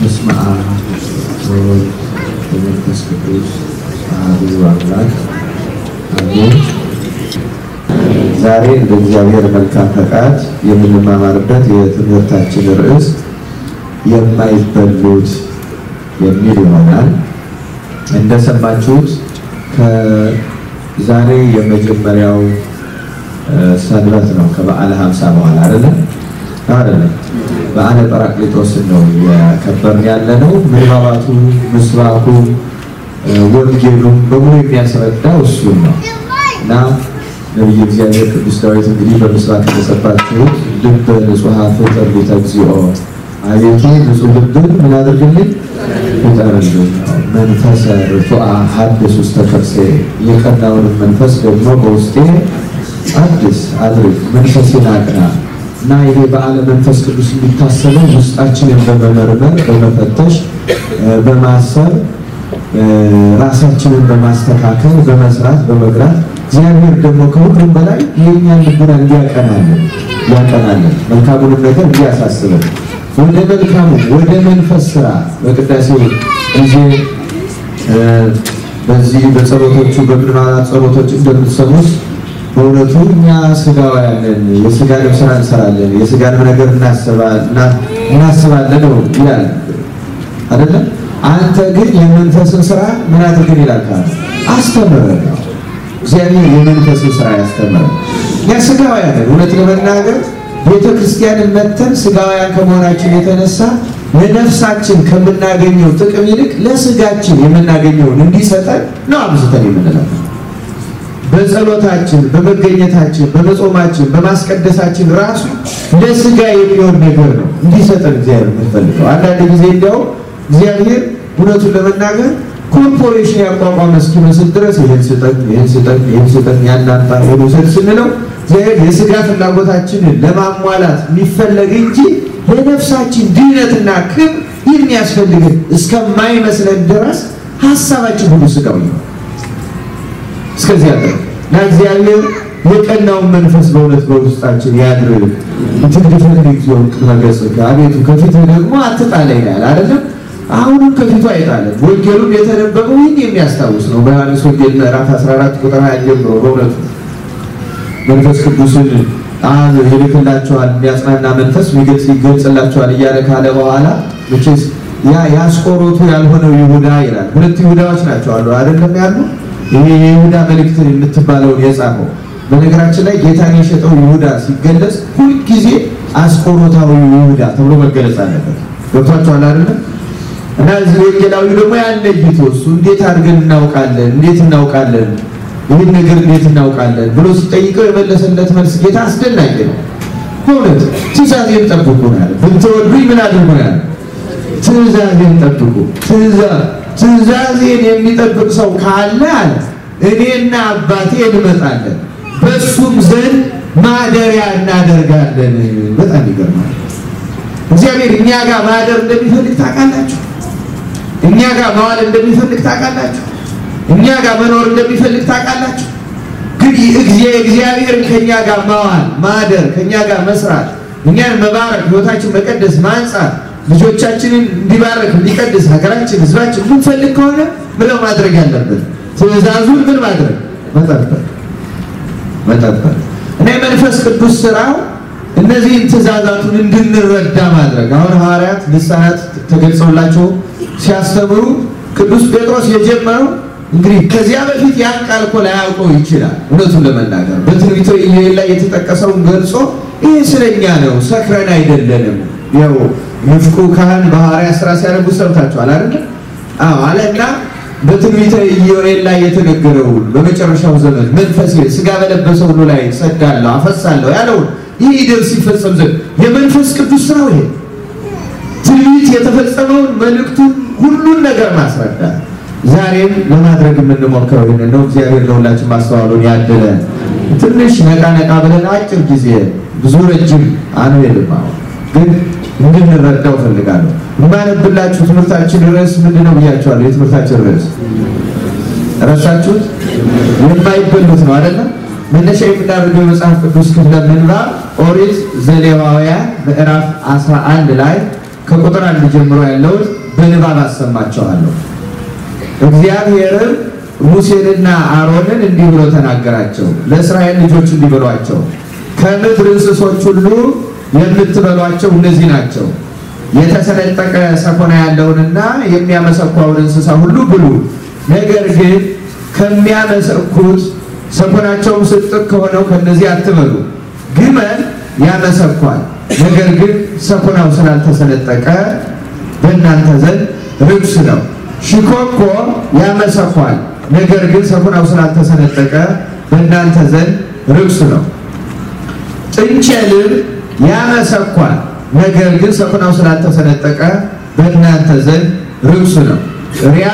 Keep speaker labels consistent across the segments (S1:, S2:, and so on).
S1: በስመ አብ ወወልድ ወመንፈስ ቅዱስ አሐዱ አምላክ አሜን። ዛሬ እንደ እግዚአብሔር መልካም ፈቃድ የምንማማርበት የትምህርታችን ርዕስ የማይበሉት የሚል ይሆናል። እንደሰማችሁት ከዛሬ የመጀመሪያው ሰንበት ነው ከበዓለ ሀምሳ በኋላ አይደለም አይደለም በዓለ ጰራቅሊጦስን ነው ያከበርን ያለ ነው። ምንባባቱ፣ ምስባኩ፣ ወንጌሉም በሙሉ የሚያስረዳው እሱን ነው እና ነቢየ እግዚአብሔር ቅዱስ ዳዊት እንግዲህ በምስባክ የተሰባችሁት ልበ ንጹሐ ፍጠር ቤተ እግዚኦ፣ አቤቱ ንጹሕ ልብን ምን አድርግልኝ ፍጠርልኝ፣ መንፈሰ ርቱዐ ሀድስ ውስተ ከርሴ፣ የቀናውንም መንፈስ ደግሞ በውስጤ አዲስ አድርግ፣ መንፈሴን አቅና እና ይሄ በዓለ መንፈስ ቅዱስ የሚታሰበው ውስጣችንን በመመርመር በመፈተሽ በማሰብ ራሳችንን በማስተካከል በመስራት በመግራት እግዚአብሔር ደግሞ ከሁሉም በላይ የእኛን ልቡና እንዲያቀናለን ያቀናለን መልካሙንም ነገር እንዲያሳስበን ወደ መልካሙ ወደ መንፈስ ስራ በቅዳሴ ጊዜ በዚህ በጸሎቶቹ በምንማራት ጸሎቶች እንደምትሰሙት በእውነቱ እኛ ስጋውያንን የስጋንም ስራ እንሰራለን፣ የስጋንም ነገር እናስባለን ነው ይላል አይደለም። አንተ ግን የመንፈስን ስራ ምን አድርገን ይላል ካለ አስተምረን ነው። እግዚአብሔር የመንፈስን ስራ ያስተምረን። እኛ ስጋውያንን እውነት ለመናገር ቤተ ክርስቲያንን መተን ስጋውያን ከመሆናችን የተነሳ ለነፍሳችን ከምናገኘው ጥቅም ይልቅ ለስጋችን የምናገኘውን እንዲሰጠን ነው አብዝተን የምንለው። በጸሎታችን በመገኘታችን በመጾማችን በማስቀደሳችን ራሱ ለስጋ የሚሆን ነገር ነው እንዲሰጠን እግዚአብሔር የምንፈልገው። አንዳንድ ጊዜ እንዲያው እግዚአብሔር እውነቱን ለመናገር ኮርፖሬሽን ያቋቋመ እስኪመስል ድረስ ይህን ስጠን፣ ይህን ስጠን፣ ይህን ስጠን ያናንጣ ሄዱ ስል ስንለው እግዚአብሔር የስጋ ፍላጎታችንን ለማሟላት የሚፈለግ እንጂ ለነፍሳችን ድህነትና ክብር የሚያስፈልግን እስከማይመስለን ድረስ ሀሳባችን ሁሉ ስጋዊ ነው። እስከዚህ ያለ እና እግዚአብሔር የቀናውን መንፈስ በእውነት በውስጣችን ያድርግ። ትግድፈን ጊዜው ቅድመ ገጽከ አቤቱ ከፊትህ ደግሞ አትጣለኝ ይላል አይደለም። አሁንም ከፊቱ አይጣለን። ወንጌሉም የተነበበው ይህን የሚያስታውስ ነው። በዮሐንስ ወንጌል ምዕራፍ 14 ቁጥር 20 ጀምሮ በእውነቱ መንፈስ ቅዱስን አብ ይልክላቸዋል የሚያጽናና መንፈስ የሚገልጽ ይገልጽላቸዋል እያለ ካለ በኋላ መቼስ ያ ያስቆሮቱ ያልሆነው ይሁዳ ይላል። ሁለት ይሁዳዎች ናቸው አሉ አይደለም ያሉ ይሄ የይሁዳ መልእክትን የምትባለውን የጻፈው በነገራችን ላይ ጌታን የሸጠው ይሁዳ ሲገለጽ ሁልጊዜ አስቆሮታዊ ይሁዳ ተብሎ መገለጽ አለበት። ገብቷቸዋል አይደለም? እና እዚህ ወንጌላዊ ደግሞ ያን ለይቶ እሱ እንዴት አድርገን እናውቃለን? እንዴት እናውቃለን? ይህን ነገር እንዴት እናውቃለን ብሎ ሲጠይቀው የመለሰለት መልስ ጌታ አስደናቂ ነው። በእውነት ትእዛዜን ጠብቁ ነው ያለ። ብትወዱኝ ምን አድርጉ ነው ያለ? ትእዛዜን ጠብቁ። ትእዛዜን የሚጠብቅ ሰው ካለ አለ እኔና አባቴ እንመጣለን በእሱም ዘንድ ማደሪያ እናደርጋለን። በጣም ይገርማል። እግዚአብሔር እኛ ጋር ማደር እንደሚፈልግ ታውቃላችሁ። እኛ ጋር መዋል እንደሚፈልግ ታውቃላችሁ። እኛ ጋር መኖር እንደሚፈልግ ታውቃላችሁ። ግን እግዚአብሔርን ከእኛ ጋር መዋል ማደር፣ ከእኛ ጋር መስራት፣ እኛን መባረክ፣ ህይወታችን መቀደስ፣ ማንጻት ልጆቻችንን እንዲባረክ እንዲቀድስ ሀገራችን ህዝባችን ምንፈልግ ከሆነ ምለው ማድረግ ያለብን ትእዛዙን ምን ማድረግ መጠበቅ መጠበቅ እና የመንፈስ ቅዱስ ስራው እነዚህን ትእዛዛቱን እንድንረዳ ማድረግ። አሁን ሐዋርያት ልሳናት ተገልጸውላቸው ሲያስተምሩ ቅዱስ ጴጥሮስ የጀመረው እንግዲህ ከዚያ በፊት ያን ቃል እኮ ላያውቀው ይችላል። እውነቱን ለመናገር በትንቢተ ኢዩኤል ላይ የተጠቀሰውን ገልጾ ይህ ስለኛ ነው፣ ሰክረን አይደለንም። ያው ንፍቁ ካህን በሐዋርያት ስራ ሲያነቡ ሰምታችኋል አይደል? አዎ አለና በትንቢተ ኢዩኤል ላይ የተነገረውን በመጨረሻው ዘመን መንፈስ ስጋ በለበሰው ሁሉ ላይ ሰዳለሁ አፈሳለሁ ያለውን ይህ ይደርስ ሲፈጸም ዘንድ የመንፈስ ቅዱስ ስራው ይሄ ትንቢት የተፈጸመውን መልእክቱን ሁሉን ነገር ማስረዳት ዛሬም ለማድረግ የምንሞክረው ይህንን ነው። እግዚአብሔር ለሁላችን ማስተዋሉን ያደለ ትንሽ ነቃ ነቃ ብለን አጭር ጊዜ ብዙ ረጅም አንሄድም። አሁን ግን እንድንረዳው ፈልጋለሁ። የማነብላችሁ ትምህርታችን ርዕስ ምንድን ነው ብያቸዋለሁ። የትምህርታችን ርዕስ ረሳችሁት? የማይበሉት ነው አይደለም? መነሻ የምናደርገው የመጽሐፍ ቅዱስ ክፍለ ምንባብ ኦሪት ዘሌዋውያን ምዕራፍ 11 ላይ ከቁጥር አንድ ጀምሮ ያለውን በንባብ አሰማቸዋለሁ። እግዚአብሔርም ሙሴንና አሮንን እንዲህ ብሎ ተናገራቸው። ለእስራኤል ልጆች እንዲህ ብሏቸው፣ ከምድር እንስሶች ሁሉ የምትበሏቸው እነዚህ ናቸው። የተሰነጠቀ ሰኮና ያለውንና የሚያመሰኳውን እንስሳ ሁሉ ብሉ። ነገር ግን ከሚያመሰኩት ሰኮናቸውም ስጥቅ ከሆነው ከነዚህ አትበሉ። ግመል ያመሰኳል፣ ነገር ግን ሰኮናው ስላልተሰነጠቀ በእናንተ ዘንድ ርኩስ ነው። ሽኮኮ ያመሰኳል፣ ነገር ግን ሰኮናው ስላልተሰነጠቀ በእናንተ ዘንድ ርኩስ ነው። ጥንቸልም ያመሰኳል፣ ነገር ግን ሰኮናው ስላልተሰነጠቀ በእናንተ ዘንድ ርኩስ ነው። ሪያ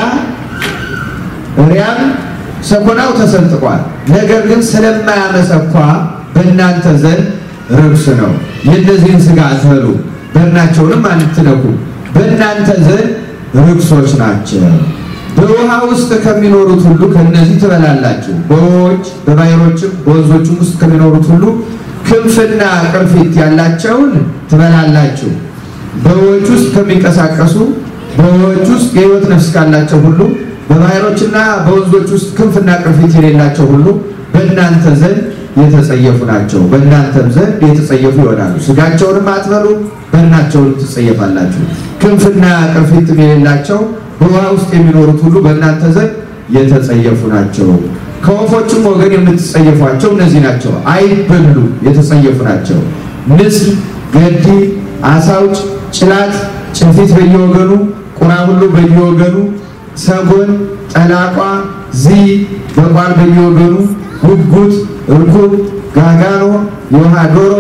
S1: ሪያም ሰኮናው ተሰንጥቋል፣ ነገር ግን ስለማያመሰኳ በእናንተ ዘንድ ርኩስ ነው። የእነዚህን ሥጋ አትበሉ፣ በድናቸውንም አትነኩ፣ በእናንተ ዘንድ ርኩሶች ናቸው። በውሃ ውስጥ ከሚኖሩት ሁሉ ከእነዚህ ትበላላችሁ። በውኆች በባሕሮችም በወንዞችም ውስጥ ከሚኖሩት ሁሉ ክንፍና ቅርፊት ያላቸውን ትበላላችሁ። በውኆች ውስጥ ከሚንቀሳቀሱ በውኆች ውስጥ የሕይወት ነፍስ ካላቸው ሁሉ በባሕሮችና በወንዞች ውስጥ ክንፍና ቅርፊት የሌላቸው ሁሉ በእናንተ ዘንድ የተጸየፉ ናቸው። በእናንተም ዘንድ የተጸየፉ ይሆናሉ። ሥጋቸውንም አትበሉ፣ በድናቸውንም ትጸየፋላችሁ። ክንፍና ቅርፊትም የሌላቸው በውሃ ውስጥ የሚኖሩት ሁሉ በእናንተ ዘንድ የተጸየፉ ናቸው። ከወፎችም ወገን የምትጸየፏቸው እነዚህ ናቸው። አይበሉ የተጸየፉ ናቸው። ንስር፣ ገዲ፣ አሳውጭ፣ ጭላት፣ ጭልፊት በየወገኑ፣ ቁራ ሁሉ በየወገኑ፣ ሰጎን፣ ጠላቋ፣ ዚ፣ በቋል በየወገኑ፣ ጉጉት፣ እርኩብ፣ ጋጋኖ፣ የውሃ ዶሮ፣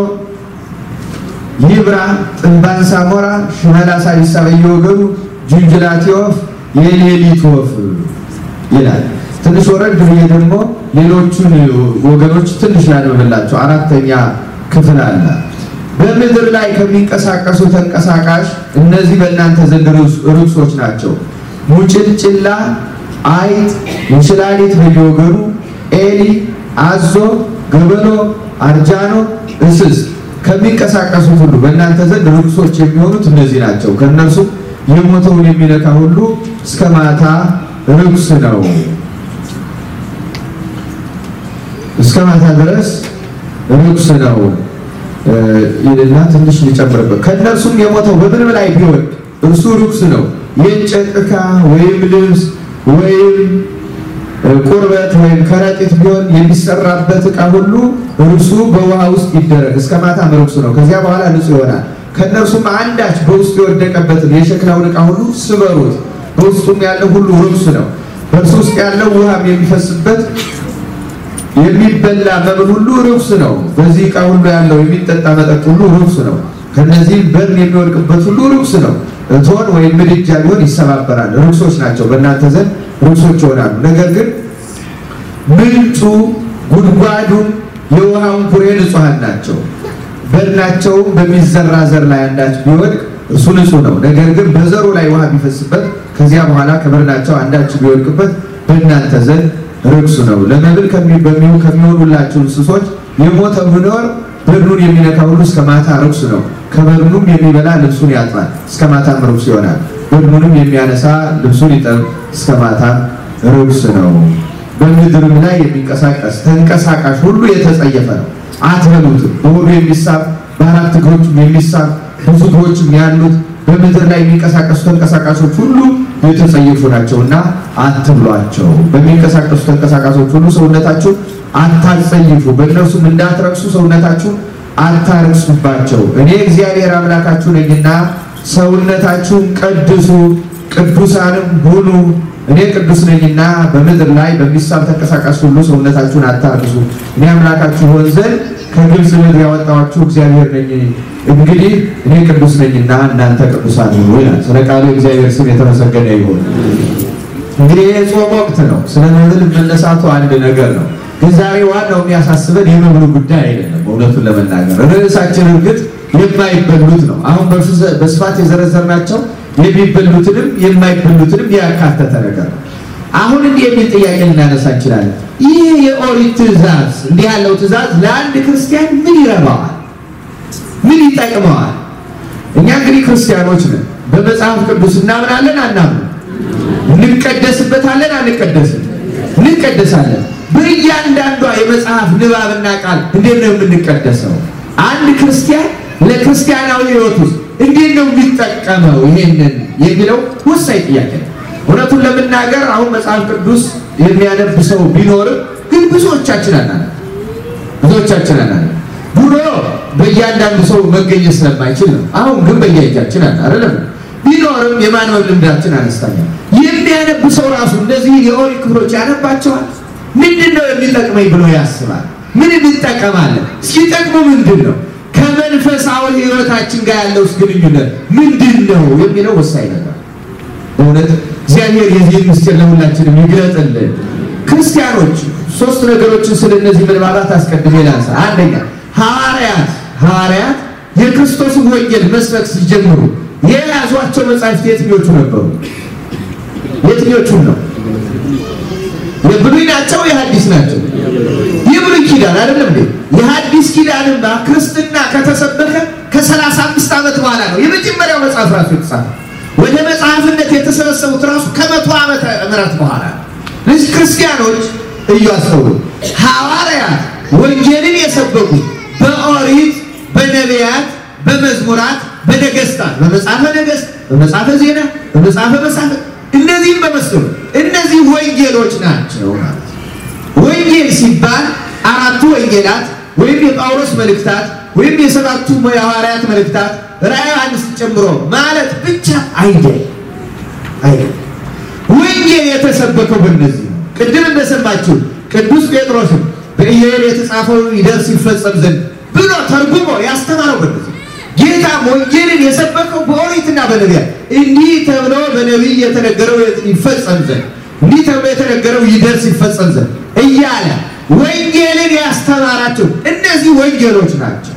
S1: ይብራ፣ ጥንባንሳ ሞራ፣ ሽመላ ሳቢሳ በየወገኑ፣ ጅንጅላቴ ወፍ፣ የሌሊት ወፍ ይላል። ትንሽ ወረድ ብዬ ደግሞ ሌሎቹን ወገኖች ትንሽ ላንብብላቸው። አራተኛ ክፍል አለ። በምድር ላይ ከሚንቀሳቀሱ ተንቀሳቃሽ እነዚህ በእናንተ ዘንድ ርኩሶች ናቸው። ሙጭልጭላ፣ አይጥ፣ እንሽላሊት በየወገኑ፣ ኤሊ፣ አዞ፣ ገበሎ፣ አርጃኖ፣ እንስስ ከሚንቀሳቀሱት ሁሉ በእናንተ ዘንድ ርኩሶች የሚሆኑት እነዚህ ናቸው። ከእነርሱም የሞተውን የሚነካ ሁሉ እስከ ማታ ርኩስ ነው። እስከ ማታ ድረስ ርኩስ ነው ይልና ትንሽ ሊጨምርበት ከእነርሱም የሞተው በምንም ላይ ቢወድ እርሱ ርኩስ ነው። የእንጨት ዕቃ ወይም ልብስ ወይም ቁርበት ወይም ከረጢት ቢሆን የሚሰራበት ዕቃ ሁሉ እርሱ በውሃ ውስጥ ይደረግ፣ እስከ ማታም ርኩስ ነው። ከዚያ በኋላ ንጹሕ ይሆናል። ከእነርሱም አንዳች በውስጡ የወደቀበትን የሸክላውን ዕቃ ሁሉ ስበሩት፣ በውስጡም ያለው ሁሉ ርኩስ ነው። በእርሱ ውስጥ ያለው ውሃም የሚፈስበት የሚበላ መብል ሁሉ ርኩስ ነው። በዚህ ዕቃ ሁሉ ያለው የሚጠጣ መጠጥ ሁሉ ርኩስ ነው። ከነዚህም በርን የሚወድቅበት ሁሉ ርኩስ ነው። እቶን ወይም ምድጃ ቢሆን ይሰባበራል፣ ርኩሶች ናቸው፣ በእናንተ ዘንድ ርኩሶች ይሆናሉ። ነገር ግን ምንጩ ጉድጓዱም የውሃውን ኩሬ ንጹሐን ናቸው። በድናቸውም በሚዘራ ዘር ላይ አንዳች ቢወድቅ እርሱ ንጹሕ ነው። ነገር ግን በዘሩ ላይ ውሃ ቢፈስበት ከዚያ በኋላ ከበድናቸው አንዳች ቢወድቅበት በእናንተ ዘንድ ርኩስ ነው። ለመብል ከሚሆኑላችሁ እንስሶች የሞተ ቢኖር በድኑን የሚነካ ሁሉ እስከ ማታ ርኩስ ነው። ከበድኑም የሚበላ ልብሱን ያጥባል፣ እስከ ማታም ርኩስ ይሆናል። በድኑንም የሚያነሳ ልብሱን ይጠብ፣ እስከ ማታም ርኩስ ነው። በምድርም ላይ የሚንቀሳቀስ ተንቀሳቃሽ ሁሉ የተጸየፈ ነው፣ አትበሉትም። በሆዱ የሚሳብ በአራት እግሮችም የሚሳብ ብዙ እግሮችም ያሉት በምድር ላይ የሚንቀሳቀሱ ተንቀሳቃሾች ሁሉ የተጸየፉ ናቸውና አትብሏቸው። በሚንቀሳቀሱ ተንቀሳቃሾች ሁሉ ሰውነታችሁ አታጸይፉ፣ በእነርሱም እንዳትረክሱ ሰውነታችሁ አታርክሱባቸው። እኔ እግዚአብሔር አምላካችሁ ነኝና ሰውነታችሁን ቀድሱ፣ ቅዱሳንም ሁኑ። እኔ ቅዱስ ነኝና በምድር ላይ በሚሳብ ተንቀሳቃሽ ሁሉ ሰውነታችሁን አታርክሱ። እኔ አምላካችሁ ሆን ዘንድ ከግብፅ ምድር ያወጣኋችሁ እግዚአብሔር ነኝ። እንግዲህ እኔ ቅዱስ ነኝና እናንተ ቅዱሳን ሁኑ ይላል። ስለ ቃሉ እግዚአብሔር ስም የተመሰገነ ይሁን። እንግዲህ ይህ ጾም ወቅት ነው። ስለ መብል መነሳቱ አንድ ነገር ነው። ግን ዛሬ ዋናው የሚያሳስበን የመብሉ ጉዳይ አይደለም። እውነቱን ለመናገር ርዕሳችን እርግጥ የማይበሉት ነው። አሁን በስፋት የዘረዘርናቸው የሚበሉትንም የማይበሉትንም ያካተተ ነገር ነው። አሁን እንዲህ የሚል ጥያቄ ልናነሳ እንችላለን። ይህ የኦሪት ትእዛዝ እንዲህ ያለው ትእዛዝ ለአንድ ክርስቲያን ምን ይረባዋል? ምን ይጠቅመዋል? እኛ እንግዲህ ክርስቲያኖች ነን። በመጽሐፍ ቅዱስ እናምናለን አናምንም? እንቀደስበታለን አንቀደስም? እንቀደሳለን። በእያንዳንዷ የመጽሐፍ ንባብና ቃል እንዴት ነው የምንቀደሰው? አንድ ክርስቲያን ለክርስቲያናዊ ሕይወት ውስጥ እንዴት ነው የሚጠቀመው ይሄንን የሚለው ወሳኝ ጥያቄ ነው። እውነቱን ለመናገር አሁን መጽሐፍ ቅዱስ የሚያነብ ሰው ቢኖርም ግን ብዙዎቻችን አናነብ ብዙዎቻችን አናነብ። ድሮ በእያንዳንዱ ሰው መገኘት ስለማይችል ነው። አሁን ግን በየእጃችን አለ አይደለም። ቢኖርም የማንበብ ልምዳችን አነስተኛ። የሚያነብ ሰው ራሱ እነዚህ የኦሪት ክፍሎች ያነባቸዋል። ምንድን ነው የሚጠቅመኝ ብሎ ያስባል። ምን እንጠቀማለን? ሲጠቅሙ ምንድን ነው? ከመንፈሳዊ ሕይወታችን ጋር ያለው ግንኙነት ምንድን ነው የሚለው ወሳኝ ነገር በእውነት እግዚአብሔር የዚህ ምስጢር ለሁላችንም ይግለጥልን። ክርስቲያኖች ሶስት ነገሮችን ስለ እነዚህ ምንባባት አስቀድሜ ላንሳ። አንደኛ ሐዋርያት ሐዋርያት የክርስቶስን ወንጌል መስበክ ሲጀምሩ የያዟቸው መጻሕፍት የትኞቹ ነበሩ? የትኞቹን ነው? የብሉይ ናቸው? የሐዲስ ናቸው? የብሉይ ኪዳን አይደለም እንዴ? የሐዲስ ኪዳንማ ክርስትና ከተሰበከ ከሰላሳ አምስት ዓመት በኋላ ነው የመጀመሪያው መጽሐፍ ራሱ የተጻፈ ወደ መጽሐፍነት የተሰበሰቡት ራሱ ከመቶ ዓመተ ምህረት በኋላ ስለዚህ ክርስቲያኖች እዩ አስተውሉ ሐዋርያት ወንጌልን የሰበኩት በኦሪት በነቢያት በመዝሙራት በነገስታት በመጽሐፈ ነገስት በመጽሐፈ ዜና በመጽሐፈ መሳፍንት እነዚህም በመስሉ እነዚህ ወንጌሎች ናቸው ማለት ወንጌል ሲባል አራቱ ወንጌላት ወይም የጳውሎስ መልእክታት ወይም የሰባቱ የሐዋርያት መልእክታት ራዕየ ዮሐንስ ጨምሮ ማለት ብቻ አይደል አይደል። ወንጌል የተሰበከው በእነዚህ ነው። ቅድም እንደሰማችሁ ቅዱስ ጴጥሮስም በኢዮኤል የተጻፈው ይደርስ ይፈጸም ዘንድ ብሎ ተርጉሞ ያስተማረው በእነዚህ ጌታም ወንጌልን የሰበከው በኦሪትና በነቢያት እንዲህ ተብሎ በነቢይ የተነገረው ይፈጸም ዘንድ እንዲህ ተብሎ የተነገረው ይደርስ ይፈጸም ዘንድ እያለ ወንጌልን ያስተማራቸው እነዚህ ወንጌሎች ናቸው።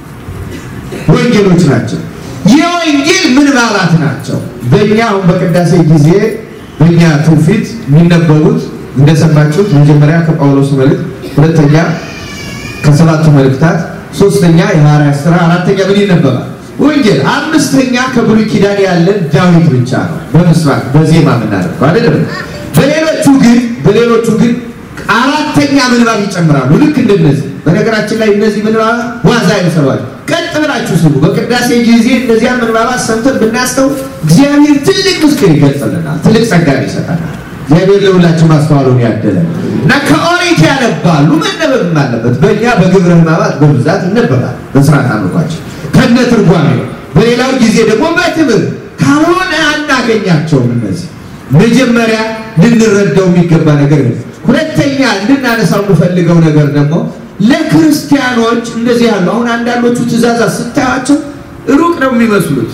S1: ወንጌሎች ናቸው። የወንጌል ምንባባት ናቸው። በእኛ አሁን በቅዳሴ ጊዜ በእኛ ትውፊት የሚነበቡት እንደሰማችሁት መጀመሪያ ከጳውሎስ መልእክት፣ ሁለተኛ ከሰባቱ መልእክታት፣ ሶስተኛ የሐዋርያት ሥራ፣ አራተኛ ምን ይነበባል? ወንጌል። አምስተኛ ከብሉይ ኪዳን ያለን ዳዊት ብቻ ነው በምስራቅ በዜማ የምናደርገው አይደለም። በሌሎቹ ግን በሌሎቹ ግን አራተኛ ምንባብ ይጨምራሉ። ልክ እንደነዚህ በነገራችን ላይ እነዚህ ምንባባት ዋዛ አይመስሏችሁ። ቀጥ ብላችሁ ስሙ። በቅዳሴ ጊዜ እነዚያ ምንባባት ሰምተን ብናስተው እግዚአብሔር ትልቅ ምስጢር ይገልጽልናል፣ ትልቅ ጸጋን ይሰጠናል። እግዚአብሔር ለሁላችን ማስተዋሉን ያደለን እና ከኦሪት ያነባሉ። መነበብም አለበት። በእኛ በግብረ ሕማማት በብዛት ይነበባል በስርዓት አምልኳችን ከነ ትርጓሜ። በሌላው ጊዜ ደግሞ በትምህርት ካልሆነ አናገኛቸውም። እነዚህ መጀመሪያ ልንረዳው የሚገባ ነገር ነው። ሁለተኛ እንድናነሳው የምፈልገው ነገር ደግሞ ለክርስቲያኖች እንደዚህ ያሉ አሁን አንዳንዶቹ ትእዛዛት ስታያቸው ሩቅ ነው የሚመስሉት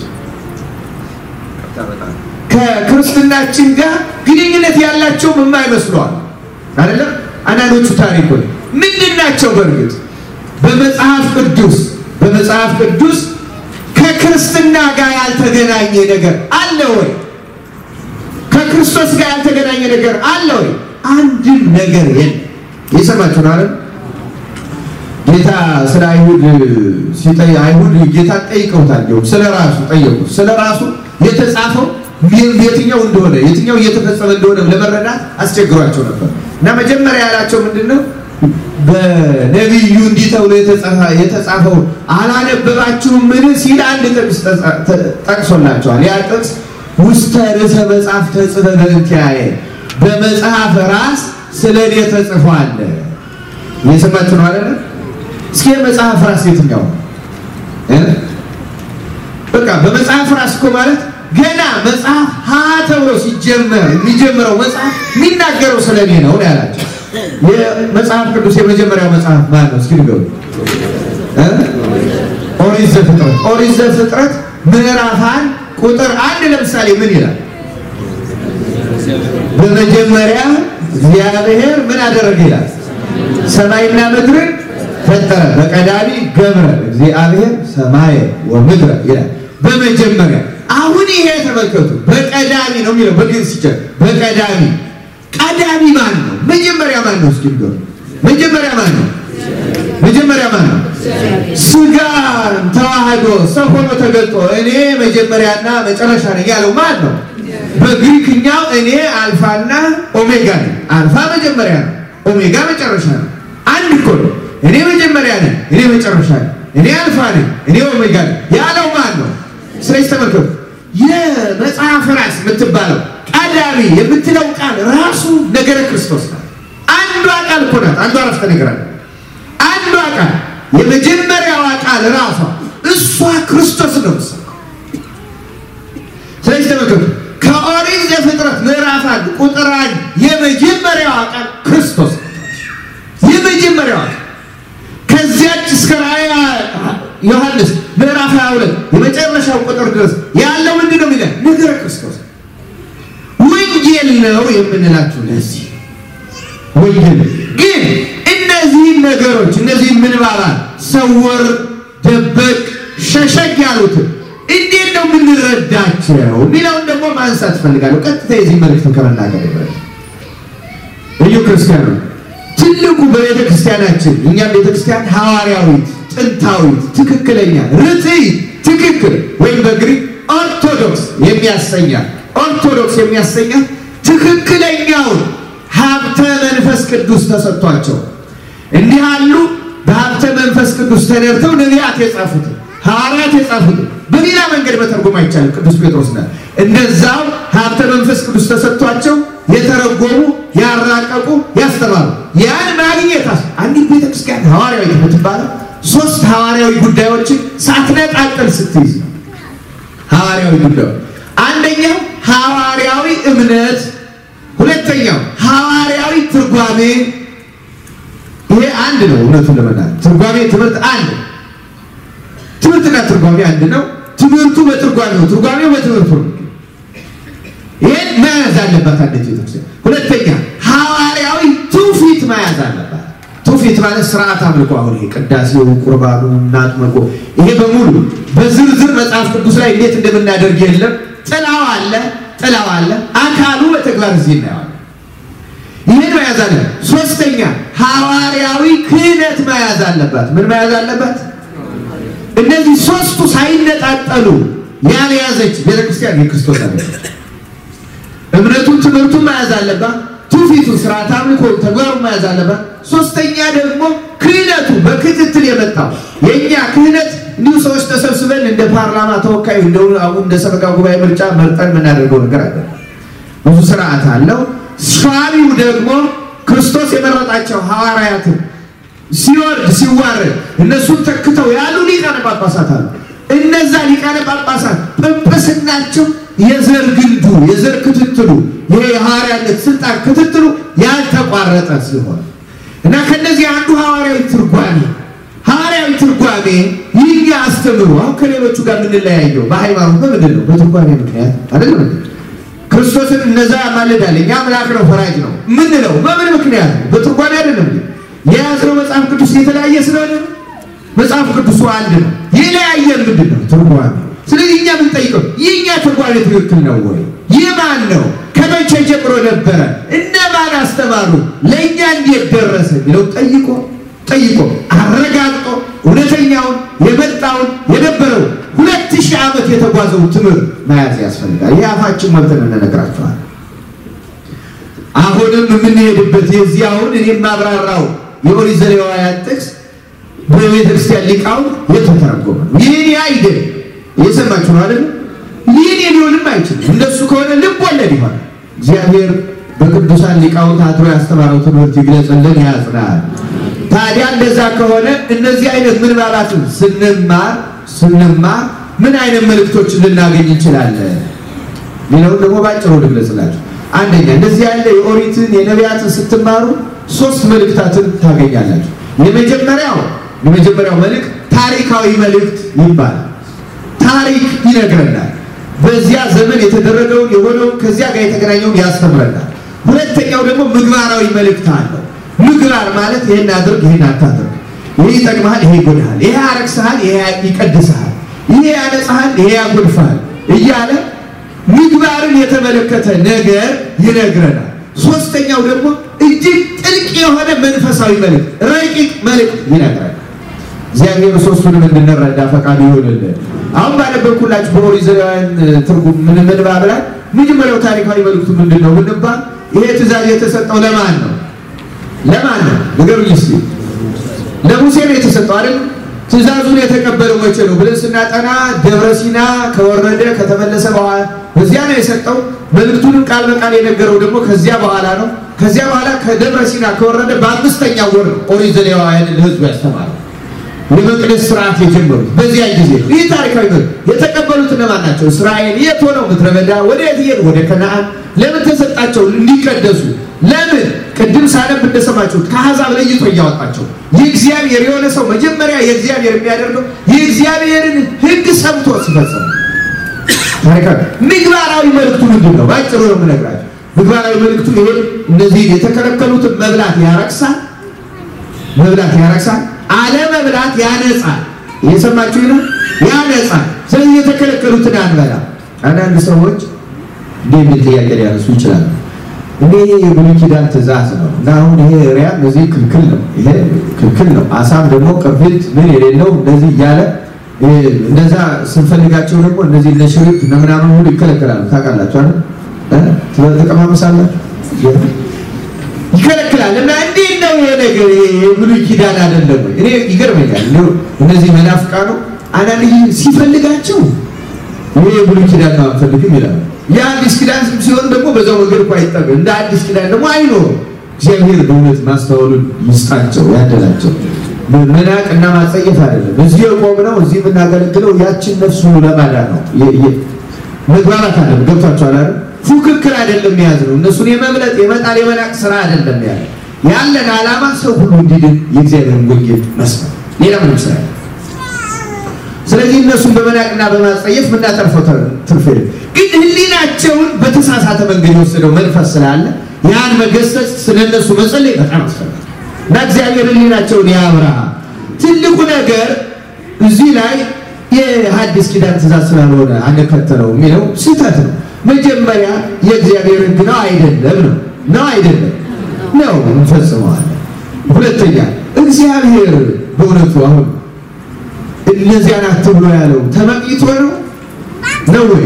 S1: ከክርስትናችን ጋር ግንኙነት ያላቸውም የማይመስለዋል አይደለም። አንዳንዶቹ ታሪኮች ምንድን ናቸው? በእርግጥ በመጽሐፍ ቅዱስ በመጽሐፍ ቅዱስ ከክርስትና ጋር ያልተገናኘ ነገር አለ ወይ? ከክርስቶስ ጋር ያልተገናኘ ነገር አለ ወይ? አንድም ነገር የለም። የሰማችሁ ነው አይደል? ጌታ ስለ አይሁድ ሲጠይ አይሁድ ጌታ ጠይቀውታል። እንዲሁም ስለ ራሱ ጠየቁት። ስለ ራሱ የተጻፈው የትኛው እንደሆነ የትኛው እየተፈጸመ እንደሆነ ለመረዳት አስቸግሯቸው ነበር እና መጀመሪያ ያላቸው ምንድን ነው? በነቢዩ እንዲህ ተብሎ የተጻፈው አላነበባችሁም? ምን ሲል አንድ ጥቅስ ጠቅሶላቸዋል። ያ ጥቅስ ውስተ ርዕሰ መጽሐፍ ተጽፈ በእንቲአየ በመጽሐፍ ራስ ስለ እኔ ተጽፏል። እየሰማችሁ ነው አይደለ? እስኪ የመጽሐፍ ራስ የትኛው? በቃ በመጽሐፍ ራስ እኮ ማለት ገና መጽሐፍ ሀ ተብሎ ሲጀመር የሚጀምረው መጽሐፍ የሚናገረው ስለ እኔ ነው ያላቸው። የመጽሐፍ ቅዱስ የመጀመሪያው መጽሐፍ ማን ነው? እስኪ ንገሩ። ኦሪት ዘፍጥረት። ኦሪት ዘፍጥረት ምዕራፍ አንድ ቁጥር አንድ ለምሳሌ ምን ይላል? በመጀመሪያ እግዚአብሔር ምን አደረገ ይላል? ሰማይና ምድርን ፈጠረ። በቀዳሚ ገብረ እግዚአብሔር ሰማየ ወምድረ ይላል። በመጀመሪያ አሁን ይሄ ተመልከቱ፣ በቀዳሚ ነው የሚለው በግዕዝ ሲጀምር በቀዳሚ ቀዳሚ ማን ነው? መጀመሪያ ማን ነው? እስኪ ንገሩ። መጀመሪያ ማን ነው? መጀመሪያ ማን ነው? ስጋን ተዋህዶ ሰው ሆኖ ተገልጦ እኔ መጀመሪያና መጨረሻ ነኝ ያለው ማን ነው? በግሪክኛው እኔ አልፋና ኦሜጋ ነኝ። አልፋ መጀመሪያ ነው፣ ኦሜጋ መጨረሻ ነው። አንድ እኮ ነው። እኔ መጀመሪያ ነኝ፣ እኔ መጨረሻ ነኝ፣ እኔ አልፋ ነኝ፣ እኔ ኦሜጋ ነኝ ያለው ማን ነው? ስለዚህ ተመልከቱ፣ የመጽሐፍ ራስ የምትባለው ቀዳሚ የምትለው ቃል ራሱ ነገረ ክርስቶስ ናት። አንዷ ቃል እኮ ናት። አንዷ አረፍተ ነገር አለ። አንዷ ቃል የመጀመሪያዋ ቃል ራሷ እሷ ክርስቶስ ነው የምትሰብከው። ስለዚህ ተመልከቱ ከኦሪት ዘፍጥረት ምዕራፍ አንድ ቁጥር አንድ የመጀመሪያዋ ቃል ክርስቶስ ነው። የመጀመሪያዋ ቃል ከዚያች እስከ ራእየ ዮሐንስ ምዕራፍ 22 የመጨረሻው ቁጥር ድረስ ያለው ምንድን ነው የሚለን? ነገረ ክርስቶስ ወንጌል ነው የምንላችሁ ለዚህ ወንጌል ግን እነዚህን ነገሮች እነዚህን ምንባባት ሰወር፣ ደበቅ፣ ሸሸግ ያሉትን እንዴት ነው የምንረዳቸው የሚለውን ደግሞ ማንሳት ፈልጋለሁ። ቀጥታ የዚህ መልእክት ከመናገር ይበል እዩ ክርስቲያኑ ትልቁ በቤተ ክርስቲያናችን እኛም ቤተ ክርስቲያን ሐዋርያዊት፣ ጥንታዊት፣ ትክክለኛ ርትዕት፣ ትክክል ወይም በግሪክ ኦርቶዶክስ የሚያሰኛል ኦርቶዶክስ የሚያሰኛል ትክክለኛውን ሀብተ መንፈስ ቅዱስ ተሰጥቷቸው እንዲህ አሉ። በሀብተ መንፈስ ቅዱስ ተነድተው ነቢያት የጻፉት ሐዋርያት የጻፉት በሌላ መንገድ መተርጎም አይቻልም። ቅዱስ ጴጥሮስ ነ እንደዛው ሀብተ መንፈስ ቅዱስ ተሰጥቷቸው የተረጎሙ ያራቀቁ፣ ያስተማሩ ያን ማግኘት አንዲት ቤተክርስቲያን ሐዋርያዊ የምትባለው ሶስት ሐዋርያዊ ጉዳዮችን ሳትነጣጠል ስትይዝ ነው። ሐዋርያዊ ጉዳዮች አንደኛው ሐዋርያዊ እምነት ሁለተኛው ሐዋርያዊ ትርጓሜ። ይሄ አንድ ነው። እውነቱን ለመናገር ትርጓሜ ትምህርት አንድ ትምህርትና ትርጓሜ አንድ ነው። ትምህርቱ በትርጓሜ ነው፣ ትርጓሜው በትምህርቱ ነው። ይሄን መያዝ አለባት አንዲት ቤተክርስቲያን። ሁለተኛ ሐዋርያዊ ትውፊት መያዝ አለባት። ትውፊት ማለት ስርዓት አምልኮ፣ አሁን ይሄ ቅዳሴው፣ ቁርባኑ፣ እናጥመቆ ይሄ በሙሉ በዝርዝር መጽሐፍ ቅዱስ ላይ እንዴት እንደምናደርግ የለም። ጥላው አለ ጥላው አለ አካሉ በተግባር እዚህ እናየዋለን። ይህን መያዝ አለ። ሶስተኛ ሐዋርያዊ ክህነት መያዝ አለባት። ምን መያዝ አለባት? እነዚህ ሶስቱ ሳይነጣጠሉ ያልያዘች ቤተክርስቲያን የክርስቶስ አለ። እምነቱን ትምህርቱን መያዝ አለባት። ትውፊቱን ስርዓት አምልኮ ተግባሩን መያዝ አለባት። ሶስተኛ ደግሞ ክህነቱ በክትትል የመጣው የእኛ ክህነት እንዲሁ ሰዎች ተሰብስበን እንደ ፓርላማ ተወካይ አሁን እንደ ሰበካ ጉባኤ ምርጫ መርጠን የምናደርገው ነገር አለ። ብዙ ስርዓት አለው። ሿሚው ደግሞ ክርስቶስ የመረጣቸው ሐዋርያትን ሲወርድ ሲዋረድ እነሱን ተክተው ያሉ ሊቃነ ጳጳሳት አሉ። እነዛ ሊቃነ ጳጳሳት ጵጵስናቸው የዘር ግንዱ የዘር ክትትሉ ይሄ የሐዋርያነት ስልጣን ክትትሉ ያልተቋረጠ ሲሆን እና ከነዚህ አንዱ ሐዋርያዊ ትርጓሜ ሐዋርያዊ ትርጓሜ ይህ አስተምሮ አሁን ከሌሎቹ ጋር የምንለያየው በሃይማኖት በምንድን ነው? በትርጓሜ ምክንያት አይደለም እንዴ? ክርስቶስን እነዛ ያማልዳል እኛ አምላክ ነው ፈራጅ ነው ምንለው በምን ምክንያት ነው? በትርጓሜ አይደለም እንዴ? የያዝነው መጽሐፍ ቅዱስ የተለያየ ስለሆነ መጽሐፍ ቅዱሱ አንድ ነው። የለያየን ምንድን ነው? ትርጓሜ። ስለዚህ እኛ የምንጠይቀው የእኛ ትርጓሜ ትክክል ነው ወይ? ይህ ማን ነው? ከመቼ ጀምሮ ነበረ? እነማን አስተማሩ? ለእኛ እንዴት ደረሰ? የሚለው ጠይቆ ጠይቆ አረጋግጦ እውነተኛውን የመጣውን የነበረው ሁለት ሺህ ዓመት የተጓዘው ትምህርት መያዝ ያስፈልጋል። ይህ አፋችን ሞልተን እንነግራቸዋል። አሁንም የምንሄድበት የዚህ አሁን እኔ የማብራራው የኦሪት ዘሌዋውያን ጥቅስ በቤተ ክርስቲያን ሊቃውንት የተተረጎመ ነው። ይህን አይደል እየሰማችሁ ነው አይደል? ይህን ሊሆንም አይችልም። እንደሱ ከሆነ ልብ ወለድ ይሆናል። እግዚአብሔር በቅዱሳን ሊቃውንት አድሮ ያስተማረው ትምህርት ይግለጽልን፣ ያጽናል። ታዲያ እንደዛ ከሆነ እነዚህ አይነት ምንባባትን ስንማር ስንማር ምን አይነት መልእክቶችን ልናገኝ እንችላለን ሚለውን ደግሞ ባጭሩ ልግለጽላችሁ። አንደኛ እንደዚህ ያለ የኦሪትን የነቢያትን ስትማሩ ሶስት መልእክታትን ታገኛላችሁ። የመጀመሪያው የመጀመሪያው መልእክት ታሪካዊ መልእክት ይባላል። ታሪክ ይነግረናል። በዚያ ዘመን የተደረገውን የሆነውን ከዚያ ጋር የተገናኘውን ያስተምረናል። ሁለተኛው ደግሞ ምግባራዊ መልእክት አለው። ምግባር ማለት ይሄን አድርግ፣ ይሄን አታድርግ፣ ይሄ ይጠቅምሃል፣ ይሄ ይጎዳሃል፣ ይሄ ያረክስሃል፣ ይሄ ይቀድስሃል፣ ይሄ ያነጻሃል፣ ይሄ ያጎድፍሃል እያለ ምግባርን የተመለከተ ነገር ይነግረናል። ሶስተኛው ደግሞ እጅግ ጥልቅ የሆነ መንፈሳዊ መልእክት፣ ረቂቅ መልእክት ይነግራል። እግዚአብሔር ሶስቱንም እንድንረዳ ፈቃዱ ይሆንልን። አሁን ባነበብኩላችሁ በኦሪት ዘሌዋውያን ትርጉም ምን ምንባብ ላይ መጀመሪያው ታሪካዊ መልእክቱ ምንድን ነው ብንባል ይሄ ትእዛዝ የተሰጠው ለማን ነው? ለማን ነው? ንገሩኝ እስኪ። ለሙሴ ነው የተሰጠው አይደል? ትእዛዙን የተቀበለው መቼ ነው ብለን ስናጠና ደብረ ሲና ከወረደ ከተመለሰ በኋላ በዚያ ነው የሰጠው። መልእክቱንም ቃል በቃል የነገረው ደግሞ ከዚያ በኋላ ነው። ከዚያ በኋላ ከደብረ ሲና ከወረደ በአምስተኛው ወር ነው ኦሪት ዘሌዋውያን ለሕዝቡ ያስተማረው የመቅደስ ስርዓት የጀመሩት በዚያ ጊዜ። ይህ ታሪካዊ ነው። የተቀበሉት እነማን ናቸው? እስራኤል የት ሆነው ምድረ በዳ ወደ የት ሄዱ? ወደ ከነአን። ለምን ተሰጣቸው? እንዲቀደሱ። ለምን? ቅድም ሳነብ እንደሰማችሁት ከአሕዛብ ለይቶ እያወጣቸው የእግዚአብሔር የሆነ ሰው መጀመሪያ የእግዚአብሔር የሚያደርገው የእግዚአብሔርን ሕግ ሰምቶ ሲፈጽም ታሪካዊ ምግባራዊ መልእክቱ ምንድን ነው? ባጭሩ ነው የምነግራቸው። ምግባራዊ መልእክቱ ይሄ እነዚህ የተከለከሉትን መብላት ያረክሳል፣ መብላት ያረክሳል አለመብላት ያነጻል። እየሰማችሁ ነው? ያነጻል። ስለዚህ የተከለከሉትን አንበላ። አንዳንድ ሰዎች እንዲህ የሚል ጥያቄ ሊያነሱ ይችላሉ። እኔ የብሉይ ኪዳን ትእዛዝ ነው እና አሁን ይሄ ሪያ እነዚህ ክልክል ነው፣ ይሄ ክልክል ነው። አሳም ደግሞ ቅርፊት ምን የሌለው እንደዚህ እያለ እንደዛ ስንፈልጋቸው ደግሞ እነዚህ እነ ሽሪክ እነ ምናምን ሁሉ ይከለከላሉ። ታውቃላችሁ አይደል? ተቀማመሳላችሁ ይከለክላል እና እንዴት ነው ይሄ ነገር? የብሉይ ኪዳን አይደለም ወይ? እኔ ይገርመኛል። እንደው እነዚህ መናፍቃኑ አንዳንድ ጊዜ ሲፈልጋቸው ይሄ የብሉይ ኪዳን ነው አንፈልግም ይላሉ። የአዲስ ኪዳን ሲሆን ደግሞ በዛው መንገድ እኮ አይጠበቅ እንደ አዲስ ኪዳን ደግሞ አይኖርም። እግዚአብሔር በእውነት ማስተዋሉን ይስጣቸው ያደላቸው። መናቅ እና ማጸየፍ አይደለም። እዚህ የቆምነው እዚህ የምናገለግለው ያችን ነፍሱ ለማዳን ነው። መግባባት አለ። ገብቷቸዋል አይደል? ፉክክር አይደለም የያዝ ነው። እነሱን የመብለጥ የመጣል የመናቅ ስራ አይደለም ያለ ያለን ዓላማ ሰው ሁሉ እንዲድን የእግዚአብሔርን ወንጌል መስማት፣ ሌላ ምንም ስራ ስለዚህ እነሱን በመናቅና በማጸየፍ የምናተርፈው ትርፍ የለም። ግን ሕሊናቸውን በተሳሳተ መንገድ የወሰደው መንፈስ ስላለ ያን መገሰጽ ስለነሱ መጸለይ በጣም አስፈላጊ እና እግዚአብሔር ሕሊናቸውን ያብራ። ትልቁ ነገር እዚህ ላይ የሐዲስ ኪዳን ትእዛዝ ስላልሆነ አንከተለው የሚለው ስህተት ነው። መጀመሪያ የእግዚአብሔር ሕግ ነው አይደለም ነው ነው አይደለም ነው እንፈጽመዋለን። ሁለተኛ እግዚአብሔር በእውነቱ አሁን እነዚያን አትብሎ ያለው ተመቅኝቶ ነው ነው ወይ?